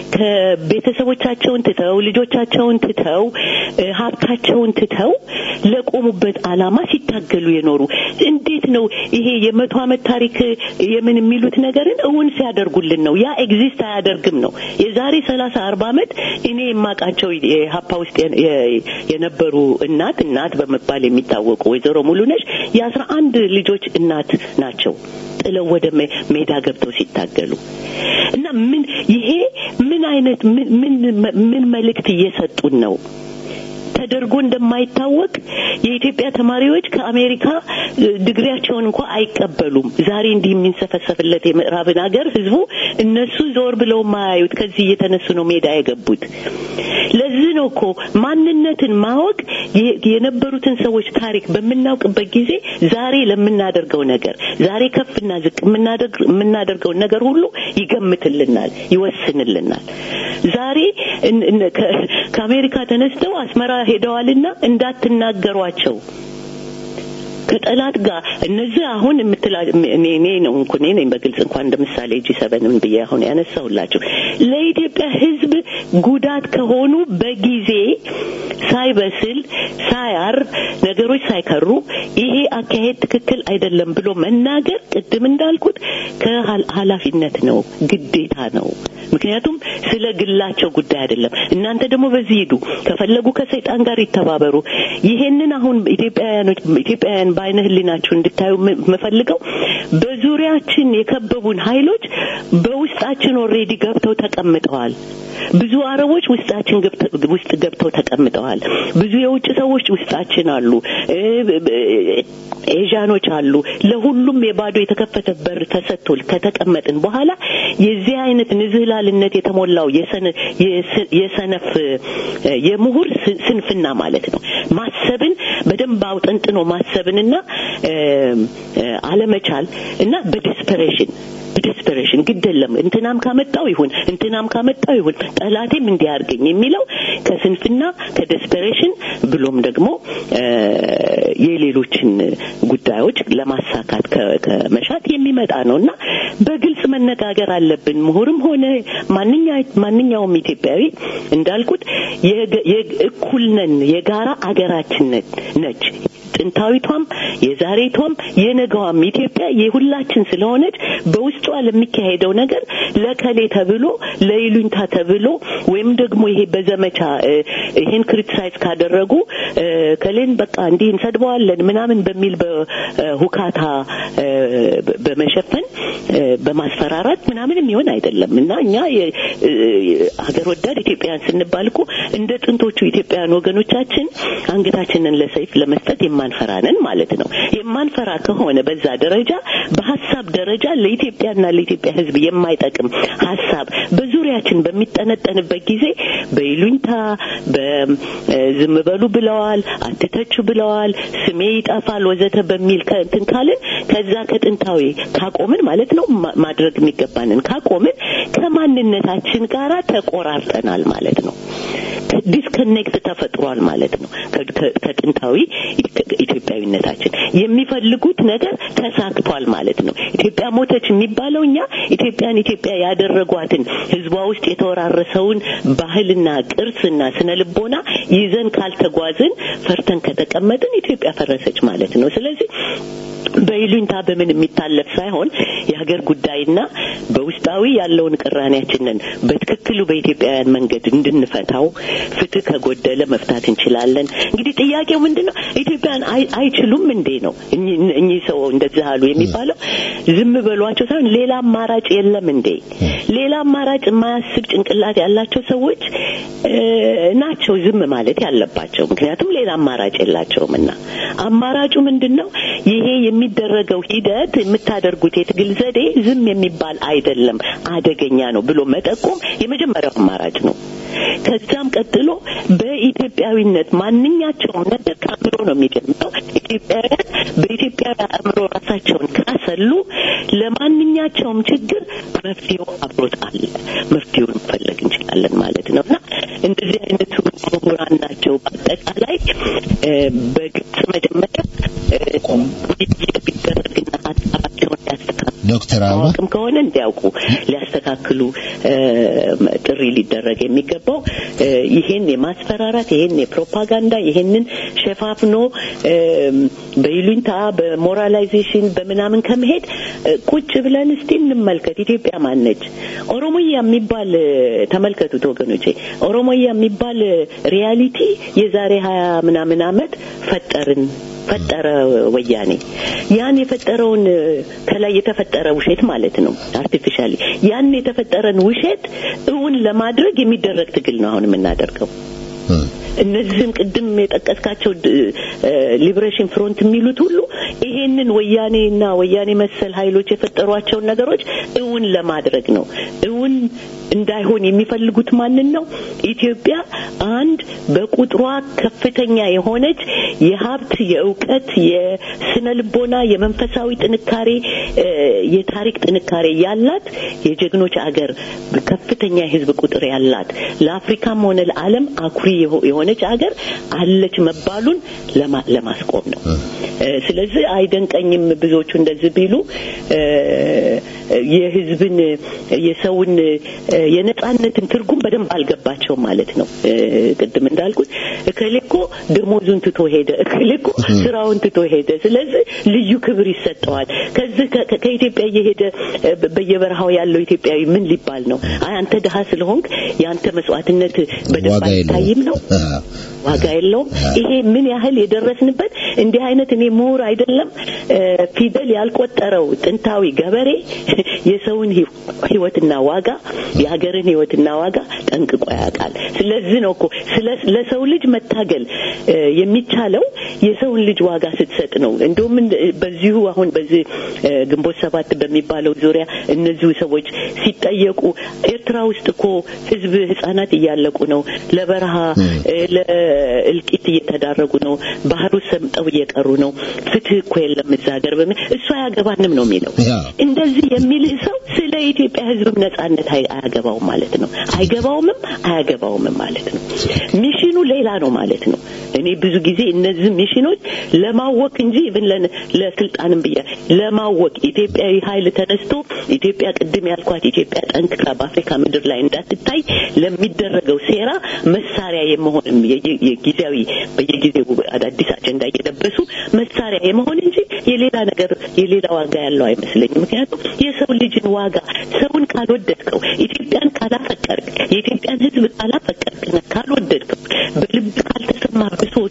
ከቤተሰቦቻቸውን ትተው ልጆቻቸውን ትተው እ፣ ሀብታቸውን ትተው ለቆሙበት ዓላማ ሲታገሉ የኖሩ እንዴት ነው ይሄ የመቶ ዓመት ታሪክ የምን የሚሉት ነገርን እውን ሲያደርጉልን ነው። ያ ኤግዚስት አያደርግም ነው። የዛሬ ሰላሳ አርባ ዓመት እኔ የማውቃቸው የሀፓ ውስጥ የ- የ- የነበሩ እናት እናት በመባል የሚታወቁ ወይዘሮ ሙሉነሽ የአስራ አንድ ልጆች እናት ናቸው። ጥለው ወደ ሜ- ሜዳ ገብተው ሲታገሉ እና ምን ይሄ ምን አይነት ምን ምን ምን መልእክት እየሰጡን ነው? ተደርጎ እንደማይታወቅ የኢትዮጵያ ተማሪዎች ከአሜሪካ እ፣ ድግሪያቸውን እንኳ አይቀበሉም። ዛሬ እንዲህ የሚንሰፈሰፍለት የምዕራብን ሀገር ህዝቡ እነሱ ዞር ብለው ማያዩት ከዚህ እየተነሱ ነው ሜዳ የገቡት። ለዚህ ነው እኮ ማንነትን ማወቅ የ- የነበሩትን ሰዎች ታሪክ በምናውቅበት ጊዜ ዛሬ ለምናደርገው ነገር ዛሬ ከፍና ዝቅ የምናደርግ- የምናደርገውን ነገር ሁሉ ይገምትልናል፣ ይወስንልናል። ዛሬ እን- እን- ከ- ከአሜሪካ ተነስተው አስመራ ሄደዋልና እንዳትናገሯቸው ከጠላት ጋር እነዚህ አሁን የምትላ እኔ እኔ ነው እንኳ እኔ ነኝ በግልጽ እንኳን እንደ ምሳሌ ጂ ሰበንም ብዬ አሁን ያነሳሁላችሁ ለኢትዮጵያ ሕዝብ ጉዳት ከሆኑ በጊዜ ሳይበስል ሳያር ነገሮች ሳይከሩ ይሄ አካሄድ ትክክል አይደለም ብሎ መናገር ቅድም እንዳልኩት ከኃላፊነት ነው፣ ግዴታ ነው። ምክንያቱም ስለ ግላቸው ጉዳይ አይደለም። እናንተ ደግሞ በዚህ ሂዱ፣ ከፈለጉ ከሰይጣን ጋር ይተባበሩ። ይሄንን አሁን ኢትዮጵያውያኖች ኢትዮጵያውያን በአይነ ህሊናችሁ እንድታዩ ም- የምፈልገው በዙሪያችን የከበቡን ኃይሎች በውስጣችን ኦልሬዲ ገብተው ተቀምጠዋል። ብዙ አረቦች ውስጣችን ገብተ- ውስጥ ገብተው ተቀምጠዋል። ብዙ የውጭ ሰዎች ውስጣችን አሉ። እ፣ ብ- ብ- ኤዣኖች አሉ። ለሁሉም የባዶ የተከፈተ በር ተሰጥቶ ከተቀመጥን በኋላ የዚህ አይነት ንዝህላልነት የተሞላው የሰነ- የስ- የሰነፍ እ፣ የምሁር ስ- ስንፍና ማለት ነው። ማሰብን በደንብ አውጠንጥኖ ማሰብንና እ፣ እ፣ አለመቻል እና በዲስፐሬሽን በዲስፐሬሽን ግድ የለም እንትናም ካመጣው ይሁን እንትናም ካመጣው ይሁን ጠላቴም እንዲያርገኝ የሚለው ከስንፍና ከዲስፐሬሽን ብሎም ደግሞ እ፣ የሌሎችን ጉዳዮች ለማሳካት ከ- ከመሻት የሚመጣ ነው እና በግልጽ መነጋገር አለብን። ምሁርም ሆነ ማንኛ- ማንኛውም ኢትዮጵያዊ እንዳልኩት የገ- የግ- እኩል ነን። የጋራ አገራችን ነ- ነች። ጥንታዊቷም የዛሬቷም የነገዋም ኢትዮጵያ የሁላችን ስለሆነች በውስጧ ለሚካሄደው ነገር ለከሌ ተብሎ ለይሉኝታ ተብሎ ወይም ደግሞ ይሄ በዘመቻ እ፣ ይሄን ክሪቲሳይዝ ካደረጉ እ፣ ከሌን በቃ እንዲህ እንሰድበዋለን ምናምን በሚል በሁካታ እ፣ በ- በመሸፈን እ፣ በማስፈራራት ምናምን የሚሆን አይደለም እና እኛ የ- እ፣ ሀገር ወዳድ ኢትዮጵያውያን ስንባል እኮ እንደ ጥንቶቹ ኢትዮጵያውያን ወገኖቻችን አንገታችንን ለሰይፍ ለመስጠት የማንፈራ ነን ማለት ነው። የማንፈራ ከሆነ በዛ ደረጃ በሀሳብ ደረጃ ለኢትዮጵያና ለኢትዮጵያ ሕዝብ የማይጠቅም ሀሳብ በዙሪያችን በሚጠነጠንበት ጊዜ በይሉኝታ በዝም በሉ ብለዋል፣ አትተቹ ብለዋል፣ ስሜ ይጠፋል ወዘተ በሚል ከእንትን ካልን ከዛ ከጥንታዊ ካቆምን ማለት ነው ማ- ማድረግ የሚገባንን ካቆምን ከማንነታችን ጋራ ተቆራርጠናል ማለት ነው። ዲስከኔክት ተፈጥሯል ማለት ነው ከ- ከ- ከጥንታዊ ኢትዮጵያዊነታችን የሚፈልጉት ነገር ተሳክቷል ማለት ነው። ኢትዮጵያ ሞተች የሚባለው እኛ ኢትዮጵያን ኢትዮጵያ ያደረጓትን ህዝቧ ውስጥ የተወራረሰውን ባህልና ቅርስና ስነ ልቦና ይዘን ካልተጓዝን ፈርተን ከተቀመጥን ኢትዮጵያ ፈረሰች ማለት ነው። ስለዚህ በይሉኝታ በምን የሚታለፍ ሳይሆን የሀገር ጉዳይና በውስጣዊ ያለውን ቅራኔያችንን በትክክሉ በኢትዮጵያውያን መንገድ እንድንፈታው ፍትህ ከጎደለ መፍታት እንችላለን። እንግዲህ ጥያቄው ምንድን ነው? ኢትዮጵያን አይ- አይችሉም እንዴ ነው እኚህ- እኚህ ሰው እንደዚህ አሉ የሚባለው ዝም በሏቸው ሳይሆን ሌላ አማራጭ የለም እንዴ? ሌላ አማራጭ የማያስብ ጭንቅላት ያላቸው ሰዎች እ፣ ናቸው ዝም ማለት ያለባቸው። ምክንያቱም ሌላ አማራጭ የላቸውም እና አማራጩ ምንድን ነው? ይሄ የሚደረገው ሂደት የምታደርጉት የትግል ዘዴ ዝም የሚባል አይደለም፣ አደገኛ ነው ብሎ መጠቆም የመጀመሪያው አማራጭ ነው። ከዛም ቀጥሎ በኢትዮጵያዊነት ማንኛቸውም ነገር ከአእምሮ ነው የሚጀምረው። ኢትዮጵያውያን በኢትዮጵያዊ አእምሮ ራሳቸውን ካሰሉ ለማንኛቸውም ችግር መፍትሄው አብሮት አለ። መፍትሄውን መፈለግ እንችላለን ማለት ነው እና እንደዚህ አይነቱ ምሁራን ናቸው። በአጠቃላይ እ፣ በግልጽ መጀመሪያ እ፣ ውይይት ቢደረግና ሀሳባቸውን ሊያስተካክሉ ዶክተር አበባ ማወቅም ከሆነ እንዲያውቁ ሊያስተካክሉ እ፣ ጥሪ ሊደረግ የሚገባው እ፣ ይሄን የማስፈራራት ይሄን የፕሮፓጋንዳ ይሄንን ሸፋፍኖ እ፣ በይሉኝታ በሞራላይዜሽን በምናምን ከመሄድ እ፣ ቁጭ ብለን እስቲ እንመልከት። ኢትዮጵያ ማነች? ኦሮሞያ የሚባል እ፣ ተመልከቱት ወገኖቼ፣ ኦሮሞያ የሚባል እ፣ ሪያሊቲ የዛሬ ሀያ ምናምን አመት ፈጠርን ፈጠረ ወያኔ ያን የፈጠረውን እ፣ ከላይ የተፈጠረ ውሸት ማለት ነው አርቲፊሻሊ ያን የተፈጠረን ውሸት እውን ለማድረግ የሚደረግ ትግል ነው አሁን የምናደርገው እነዚህም ቅድም የጠቀስካቸው ሊብሬሽን ፍሮንት የሚሉት ሁሉ ይሄንን ወያኔና ወያኔ መሰል ኃይሎች የፈጠሯቸውን ነገሮች እውን ለማድረግ ነው። እውን እንዳይሆን የሚፈልጉት ማንን ነው? ኢትዮጵያ አንድ በቁጥሯ ከፍተኛ የሆነች የሀብት፣ የእውቀት፣ የስነ ልቦና፣ የመንፈሳዊ ጥንካሬ፣ እ፣ የታሪክ ጥንካሬ ያላት የጀግኖች አገር ከፍተኛ የህዝብ ቁጥር ያላት ለአፍሪካም ሆነ ለዓለም አኩሪ የሆ- የሆነች አገር አለች መባሉን ለማ- ለማስቆም ነው። እ፣ ስለዚህ አይደንቀኝም ብዙዎቹ እንደዚህ ቢሉ እ፣ የህዝብን የሰውን እ፣ የነጻነትን ትርጉም በደንብ አልገባቸውም ማለት ነው። እ፣ ቅድም እንዳልኩት እከሌ እኮ ደሞዙን ትቶ ሄደ፣ እከሌ እኮ ስራውን ትቶ ሄደ። ስለዚህ ልዩ ክብር ይሰጠዋል። ከዚህ ከ- ከ- ከኢትዮጵያ እየሄደ እ፣ በ- በየበረሃው ያለው ኢትዮጵያዊ ምን ሊባል ነው? አይ አንተ ድሀ ስለሆንክ የአንተ መስዋዕትነት በደንብ ዋጋ አይታይም ነው አዎ። ዋጋ የለውም። ይሄ ምን ያህል የደረስንበት እንዲህ አይነት እኔ ምሁር አይደለም እ፣ ፊደል ያልቆጠረው ጥንታዊ ገበሬ የሰውን ህይወ- ህይወትና ዋጋ የሀገርን ህይወትና ዋጋ ጠንቅቆ ያውቃል። ስለዚህ ነው እኮ ስለ ለሰው ልጅ መታገል እ፣ የሚቻለው የሰውን ልጅ ዋጋ ስትሰጥ ነው። እንደውም እንደ- በዚሁ አሁን በዚህ እ፣ ግንቦት ሰባት በሚባለው ዙሪያ እነዚሁ ሰዎች ሲጠየቁ ኤርትራ ውስጥ እኮ ህዝብ ህጻናት እያለቁ ነው፣ ለበረሃ እ፣ ለእልቂት እየተዳረጉ ነው፣ ባህሩ ሰምጠው እየቀሩ ነው፣ ፍትህ እኮ የለም እዛ ሀገር በሚል እሱ አያገባንም ነው የሚለው። ያ። እንደዚህ የሚልህ ሰው ስለ ኢትዮጵያ ህዝብም ነጻነት አይ- አያገባውም ማለት ነው። አይገባውምም አያገባውምም ማለት ነው። ሚሽኑ ሌላ ነው ማለት ነው። እኔ ብዙ ጊዜ እነዚህ ሚሽኖች ለማወቅ እንጂ ኢቭን ለ- ለስልጣንም ብያ ለማወቅ ኢትዮጵያዊ ኃይል ተነስቶ ኢትዮጵያ ቅድም ያልኳት ኢትዮጵያ ጠንክራ በአፍሪካ ምድር ላይ እንዳትታይ ለሚደረገው ሴራ መሳሪያ የመሆንም የየ- የጊዜያዊ በየጊዜው አዳዲስ አጀንዳ እየለበሱ መሳሪያ የመሆን እንጂ የሌላ ነገር የሌላ ዋጋ ያለው አይመስለኝም። ምክንያቱም የሰው ልጅን ዋጋ ሰውን ካልወደድከው፣ ኢትዮጵያን ካላፈቀርክ፣ የኢትዮጵያን ሕዝብ ካላፈቀርክና ካልወደድከው፣ በልብ ካልተሰማ ብሶቱ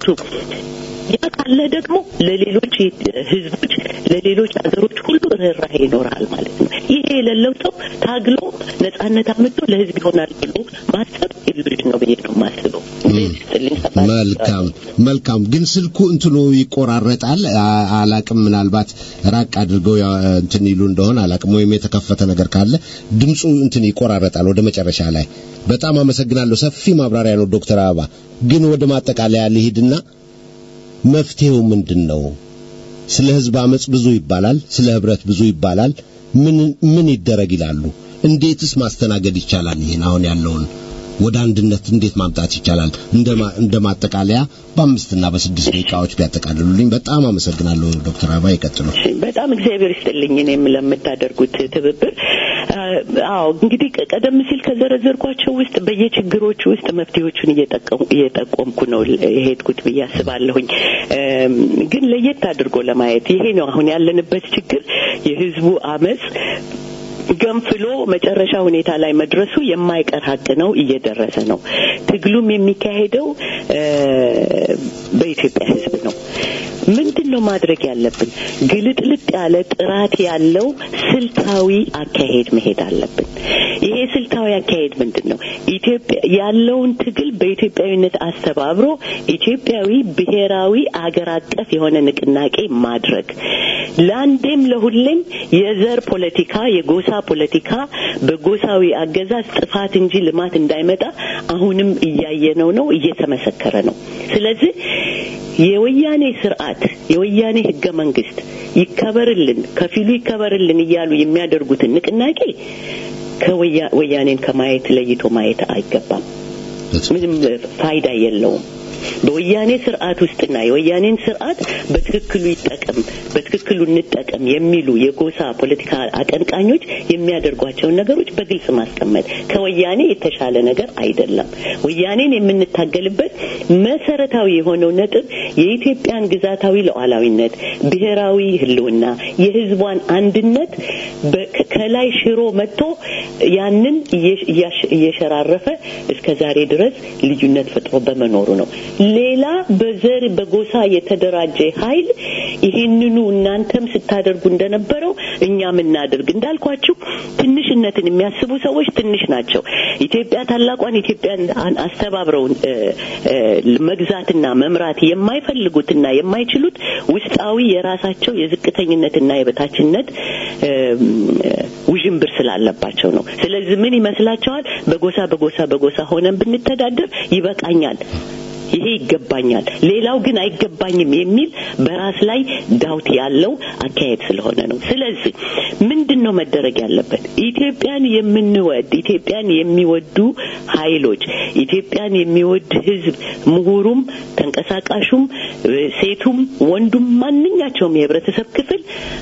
ያ ካለ ደግሞ ለሌሎች ህዝቦች ለሌሎች ሀገሮች ሁሉ ርኅራሄ ይኖራል ማለት ነው። ይሄ የሌለው ሰው ታግሎ ነጻነት አምጥቶ ለህዝብ ይሆናል ብሎ ማሰብ ኢሉዥን ነው ብዬ ነው የማስበው። ስጥልኝ ሰፋ መልካም መልካም። ግን ስልኩ እንትኑ ይቆራረጣል። አ- አላቅም ምናልባት ራቅ አድርገው ያ- እንትን ይሉ እንደሆነ አላቅም፣ ወይም የተከፈተ ነገር ካለ ድምፁ እንትን ይቆራረጣል ወደ መጨረሻ ላይ። በጣም አመሰግናለሁ። ሰፊ ማብራሪያ ነው ዶክተር አበባ። ግን ወደ ማጠቃለያ ልሂድና መፍትሄው ምንድን ነው? ስለ ህዝብ አመጽ ብዙ ይባላል፣ ስለ ህብረት ብዙ ይባላል። ምን ምን ይደረግ ይላሉ? እንዴትስ ማስተናገድ ይቻላል? ይህን አሁን ያለውን ወደ አንድነት እንዴት ማምጣት ይቻላል? እንደ ማጠቃለያ በአምስትና በስድስት ደቂቃዎች ቢያጠቃልሉልኝ በጣም አመሰግናለሁ። ዶክተር አበባ ይቀጥሉ። በጣም እግዚአብሔር ይስጥልኝ እኔም ለምታደርጉት ትብብር። አዎ እንግዲህ ቀደም ሲል ከዘረዘርኳቸው ውስጥ በየችግሮቹ ውስጥ መፍትሄዎቹን እየጠቆምኩ ነው የሄድኩት ብዬ አስባለሁኝ። ግን ለየት አድርጎ ለማየት ይሄ ነው አሁን ያለንበት ችግር የህዝቡ አመፅ ገንፍሎ መጨረሻ ሁኔታ ላይ መድረሱ የማይቀር ሀቅ ነው፣ እየደረሰ ነው። ትግሉም የሚካሄደው በኢትዮጵያ ህዝብ ነው። ምንድን ነው ማድረግ ያለብን? ግልጥልጥ ያለ ጥራት ያለው ስልታዊ አካሄድ መሄድ አለብን። ይሄ ስልታዊ አካሄድ ምንድን ነው? ኢትዮጵያ ያለውን ትግል በኢትዮጵያዊነት አስተባብሮ ኢትዮጵያዊ ብሔራዊ አገር አቀፍ የሆነ ንቅናቄ ማድረግ ለአንዴም ለሁሌም የዘር ፖለቲካ፣ የጎሳ ፖለቲካ በጎሳዊ አገዛዝ ጥፋት እንጂ ልማት እንዳይመጣ አሁንም እያየነው ነው፣ እየተመሰከረ ነው። ስለዚህ የወያኔ ስርዓት የወያኔ ህገ መንግስት ይከበርልን፣ ከፊሉ ይከበርልን እያሉ የሚያደርጉትን ንቅናቄ ከወያኔን ከማየት ለይቶ ማየት አይገባም። ምንም ፋይዳ የለውም። በወያኔ ስርዓት ውስጥና የወያኔን ስርዓት በትክክሉ ይጠቀም በትክክሉ እንጠቀም የሚሉ የጎሳ ፖለቲካ አቀንቃኞች የሚያደርጓቸውን ነገሮች በግልጽ ማስቀመጥ ከወያኔ የተሻለ ነገር አይደለም። ወያኔን የምንታገልበት መሰረታዊ የሆነው ነጥብ የኢትዮጵያን ግዛታዊ ሉዓላዊነት፣ ብሔራዊ ህልውና፣ የህዝቧን አንድነት ከላይ ሽሮ መጥቶ ያንን እየሸራረፈ እስከ ዛሬ ድረስ ልዩነት ፈጥሮ በመኖሩ ነው። ሌላ በዘር በጎሳ የተደራጀ ኃይል ይህንኑ እናንተም ስታደርጉ እንደነበረው እኛም እናድርግ እንዳልኳችሁ ትንሽነትን የሚያስቡ ሰዎች ትንሽ ናቸው። ኢትዮጵያ ታላቋን ኢትዮጵያን አስተባብረውን መግዛትና መምራት የማይፈልጉትና የማይችሉት ውስጣዊ የራሳቸው የዝቅተኝነትና የበታችነት ውዥንብር ስላለባቸው ነው። ስለዚህ ምን ይመስላቸዋል? በጎሳ በጎሳ በጎሳ ሆነን ብንተዳደር ይበቃኛል ይሄ ይገባኛል፣ ሌላው ግን አይገባኝም የሚል በራስ ላይ ዳውት ያለው አካሄድ ስለሆነ ነው። ስለዚህ ምንድን ነው መደረግ ያለበት? ኢትዮጵያን የምንወድ ኢትዮጵያን የሚወዱ ኃይሎች ኢትዮጵያን የሚወድ ሕዝብ ምሁሩም፣ ተንቀሳቃሹም፣ ሴቱም፣ ወንዱም ማንኛቸውም የህብረተሰብ ክፍል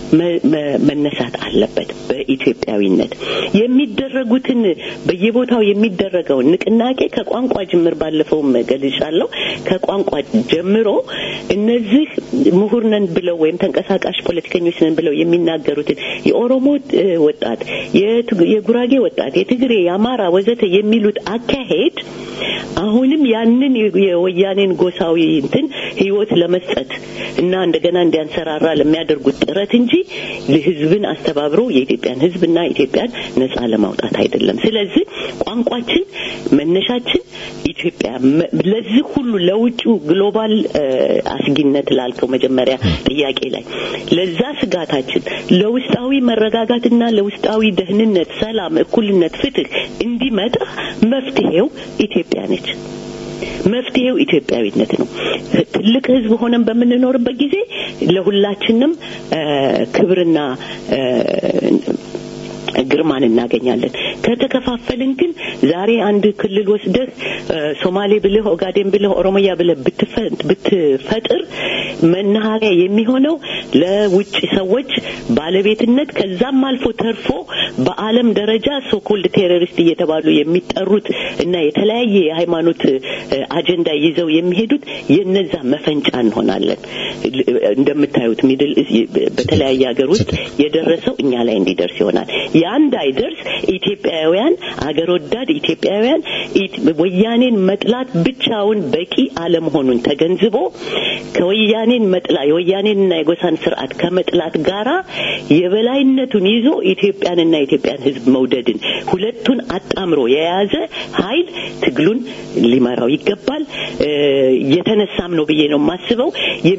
መነሳት አለበት። በኢትዮጵያዊነት የሚደረጉትን በየቦታው የሚደረገውን ንቅናቄ ከቋንቋ ጅምር ባለፈውም ገልጫለሁ ከቋንቋ ጀምሮ እነዚህ ምሁር ነን ብለው ወይም ተንቀሳቃሽ ፖለቲከኞች ነን ብለው የሚናገሩትን የኦሮሞ ወጣት፣ የጉራጌ ወጣት፣ የትግሬ፣ የአማራ ወዘተ የሚሉት አካሄድ አሁንም ያንን የወያኔን ጎሳዊ እንትን ህይወት ለመስጠት እና እንደገና እንዲያንሰራራ ለሚያደርጉት ጥረት እንጂ ህዝብን አስተባብሮ የኢትዮጵያን ህዝብና ኢትዮጵያን ነጻ ለማውጣት አይደለም። ስለዚህ ቋንቋችን መነሻችን ኢትዮጵያ ለዚህ ሁሉ ለውጩ ግሎባል አስጊነት ላልከው መጀመሪያ ጥያቄ ላይ ለዛ ስጋታችን ለውስጣዊ መረጋጋትና ለውስጣዊ ደህንነት፣ ሰላም፣ እኩልነት፣ ፍትህ እንዲመጣ መፍትሄው ኢትዮጵያ ነች። መፍትሄው ኢትዮጵያዊነት ነው። ትልቅ ህዝብ ሆነን በምንኖርበት ጊዜ ለሁላችንም ክብርና ግርማን እናገኛለን። ከተከፋፈልን ግን ዛሬ አንድ ክልል ወስደህ ሶማሌ ብልህ፣ ኦጋዴን ብልህ፣ ኦሮሚያ ብልህ ብትፈጥር መናኸሪያ የሚሆነው ለውጭ ሰዎች ባለቤትነት ከዛም አልፎ ተርፎ በዓለም ደረጃ ሶኮልድ ቴሮሪስት እየተባሉ የሚጠሩት እና የተለያየ የሃይማኖት አጀንዳ ይዘው የሚሄዱት የነዛ መፈንጫ እንሆናለን። እንደምታዩት ሚድል በተለያየ ሀገር ውስጥ የደረሰው እኛ ላይ እንዲደርስ ይሆናል። ያ እንዳይደርስ ኢትዮጵያውያን አገር ወዳድ ኢትዮጵያውያን ወያኔን መጥላት ብቻውን በቂ አለመሆኑን ተገንዝቦ ከወያኔን መጥላ የወያኔንና የጎሳን ስርዓት ከመጥላት ጋራ የበላይነቱን ይዞ ኢትዮጵያንና የኢትዮጵያን ሕዝብ መውደድን ሁለቱን አጣምሮ የያዘ ኃይል ትግሉን ሊመራው ይገባል። የተነሳም ነው ብዬ ነው የማስበው።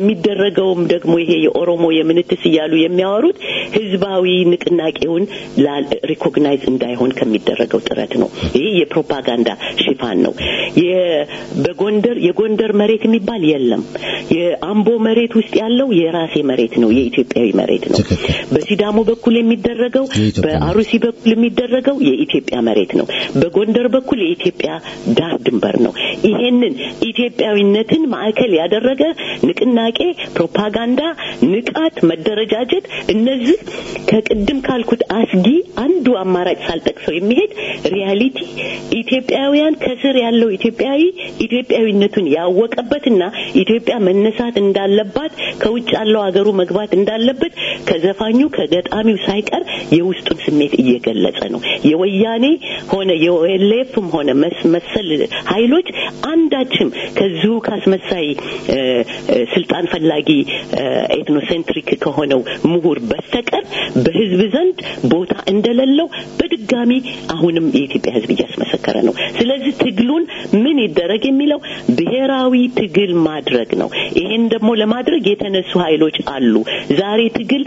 የሚደረገውም ደግሞ ይሄ የኦሮሞ የምንትስ እያሉ የሚያወሩት ህዝባዊ ንቅናቄውን ሪኮግናይዝ እንዳይሆን ከሚደረገው ጥረት ነው። ይህ የፕሮፓጋንዳ ሽፋን ነው። የ- በጎንደር የጎንደር መሬት የሚባል የለም። የአምቦ መሬት ውስጥ ያለው የራሴ መሬት ነው፣ የኢትዮጵያዊ መሬት ነው። ትክክል። በሲዳሞ በኩል የሚደረገው የኢትዮጵያ በአሩሲ በኩል የሚደረገው የኢትዮጵያ መሬት ነው። በጎንደር በኩል የኢትዮጵያ ዳር ድንበር ነው። ይሄንን ኢትዮጵያዊነትን ማዕከል ያደረገ ንቅናቄ፣ ፕሮፓጋንዳ፣ ንቃት፣ መደረጃጀት እነዚህ ከቅድም ካልኩት አስጊ አንዱ አማራጭ ሳልጠቅሰው የሚሄድ ሪያሊቲ ኢትዮጵያውያን ከስር ያለው ኢትዮጵያዊ ኢትዮጵያዊነቱን ያወቀበትና ኢትዮጵያ መነሳት እንዳለባት ከውጭ ያለው ሀገሩ መግባት እንዳለበት ከዘፋኙ ከገጣሚው ሳይቀር የውስጡን ስሜት እየገለጸ ነው። የወያኔ ሆነ የኦኤልኤፍም ሆነ መስ- መሰል ኃይሎች አንዳችም ከዚሁ ካስመሳይ እ፣ እ፣ ስልጣን ፈላጊ እ፣ ኤትኖሴንትሪክ ከሆነው ምሁር በስተቀር በህዝብ ዘንድ ቦታ እንደሌለው በድጋሚ አሁንም የኢትዮጵያ ህዝብ እያስመሰከረ ነው። ስለዚህ ትግሉን ምን ይደረግ የሚለው ብሔራዊ ትግል ማድረግ ነው። ይሄን ደግሞ ለማድረግ የተነሱ ኃይሎች አሉ። ዛሬ ትግል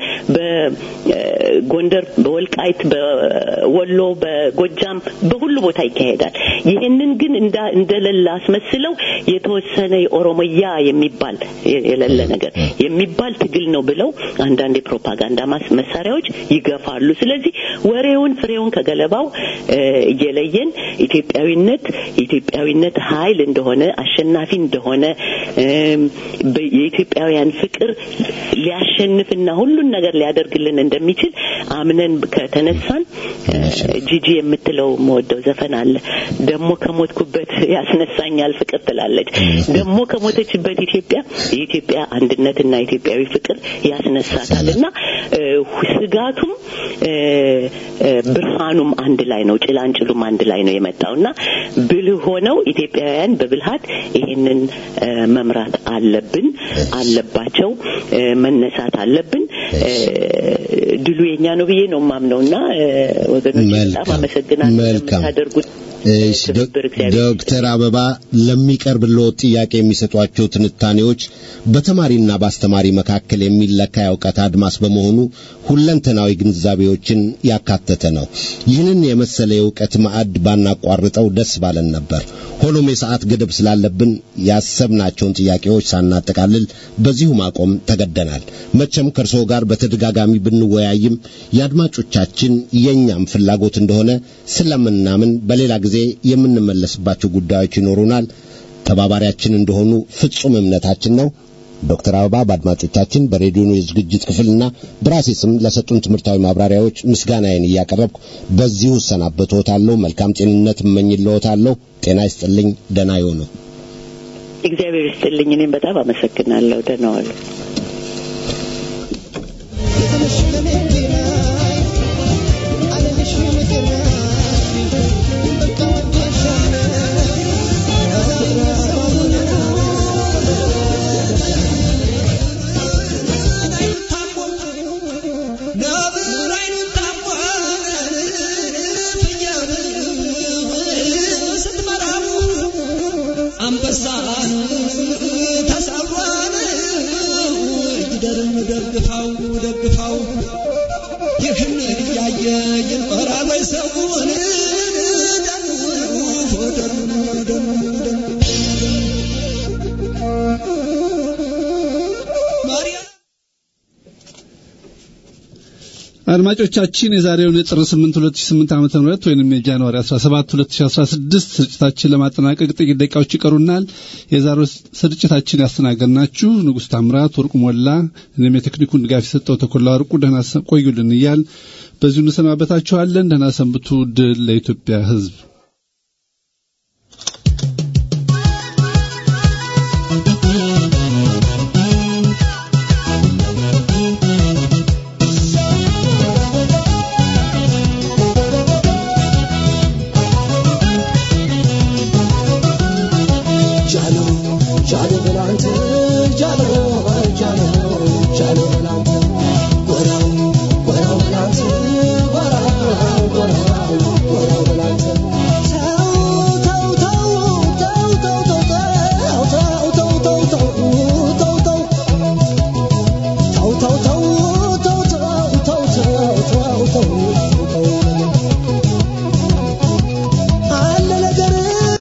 በጎንደር፣ በወልቃይት፣ በወሎ፣ በጎጃም በሁሉ ቦታ ይካሄዳል። ይሄንን ግን እንዳ- እንደሌለ አስመስለው የተወሰነ የኦሮሞያ የሚባል የሌለ ነገር የሚባል ትግል ነው ብለው አንዳንድ የፕሮፓጋንዳ ማስ- መሳሪያዎች ይገፋሉ። ስለዚህ ወሬውን ፍሬውን ከገለባው እ፣ እየለየን ኢትዮጵያዊነት የኢትዮጵያዊነት ኃይል እንደሆነ አሸናፊ እንደሆነ እም፣ በ- የኢትዮጵያውያን ፍቅር ሊያሸንፍና ሁሉን ነገር ሊያደርግልን እንደሚችል አምነን ከተነሳን እ፣ ጂጂ የምትለው መወደው ዘፈን አለ። ደግሞ ከሞትኩበት ያስነሳኛል ፍቅር ትላለች። ደግሞ ከሞተችበት ኢትዮጵያ የኢትዮጵያ አንድነትና ኢትዮጵያዊ ፍቅር ያስነሳታል እና እ፣ ስጋቱም እ፣ እ፣ ብርሃኑም አንድ ላይ ነው፣ ጭላንጭሉም አንድ ላይ ነው የመጣው እና ብልህ ሆነው ኢትዮጵያውያን በብልሃት ይሄንን እ፣ መምራት አለብን አለባቸው እ፣ መነሳት አለብን። እ፣ ድሉ የኛ ነው ብዬ ነው የማምነው እና እ፣ ወገኖች በጣም መልካም አመሰግናለሁ መልካም። ለምታደርጉት እሺ፣ ዶ- ትብብር እግዚአብሔር ዶክተር አበባ ለሚቀርብልዎት ጥያቄ የሚሰጧቸው ትንታኔዎች በተማሪና በአስተማሪ መካከል የሚለካ የእውቀት አድማስ በመሆኑ ሁለንተናዊ ግንዛቤዎችን ያካተተ ነው። ይህንን የመሰለ የእውቀት ማዕድ ባናቋርጠው ደስ ባለን ነበር። ሆኖም የሰዓት ገደብ ስላለብን ያሰብናቸውን ጥያቄዎች ሳናጠቃልል በዚሁ ማቆም ተገደናል። መቼም ከእርስዎ ጋር በተደጋጋሚ ብንወያይም የአድማጮቻችን የእኛም ፍላጎት እንደሆነ ስለምናምን በሌላ ጊዜ የምንመለስባቸው ጉዳዮች ይኖሩናል። ተባባሪያችን እንደሆኑ ፍጹም እምነታችን ነው። ዶክተር አበባ በአድማጮቻችን በሬዲዮ የዝግጅት ክፍልና በራሴ ስም ለሰጡን ትምህርታዊ ማብራሪያዎች ምስጋናዬን እያቀረብኩ በዚሁ እሰናበትዎታለሁ። መልካም ጤንነት እመኝልዎታለሁ። ጤና ይስጥልኝ። ደህና ይሁኑ። እግዚአብሔር ይስጥልኝ። እኔም በጣም አመሰግናለሁ። ደህና ዋሉ። አንበሳን ተሰብሯን ይደርም ደግፋው ደግፋው ይህን እያየ ይኖራል ወይ ሰውን ማርያም አድማጮቻችን የዛሬውን የጥር 8 2008 ዓመተ ምህረት ወይንም የጃንዋሪ 17 2016 ስርጭታችን ለማጠናቀቅ ጥቂት ደቂቃዎች ይቀሩናል። የዛሬው ስርጭታችን ያስተናገድናችሁ ንጉሥ ታምራት ወርቁ ሞላ፣ እኔም የቴክኒኩን ድጋፍ የሰጠው ተኮላ ወርቁ ደህና ሰ- ቆዩልን እያል በዚሁ እንሰናበታችኋለን። ደህና ሰንብቱ። ድል ለኢትዮጵያ ሕዝብ። ጃሎ ጃሎ በላንተ ጃሎ ጃሎ ጃሎ በላንተ ጎራው ጎራው በላንተ ጎራው ጎራው ጎራው በላንተ ተው ተው ተው ተው ተው ተው ተው ተው ተው ተው ተው ተው ተው ተው ተው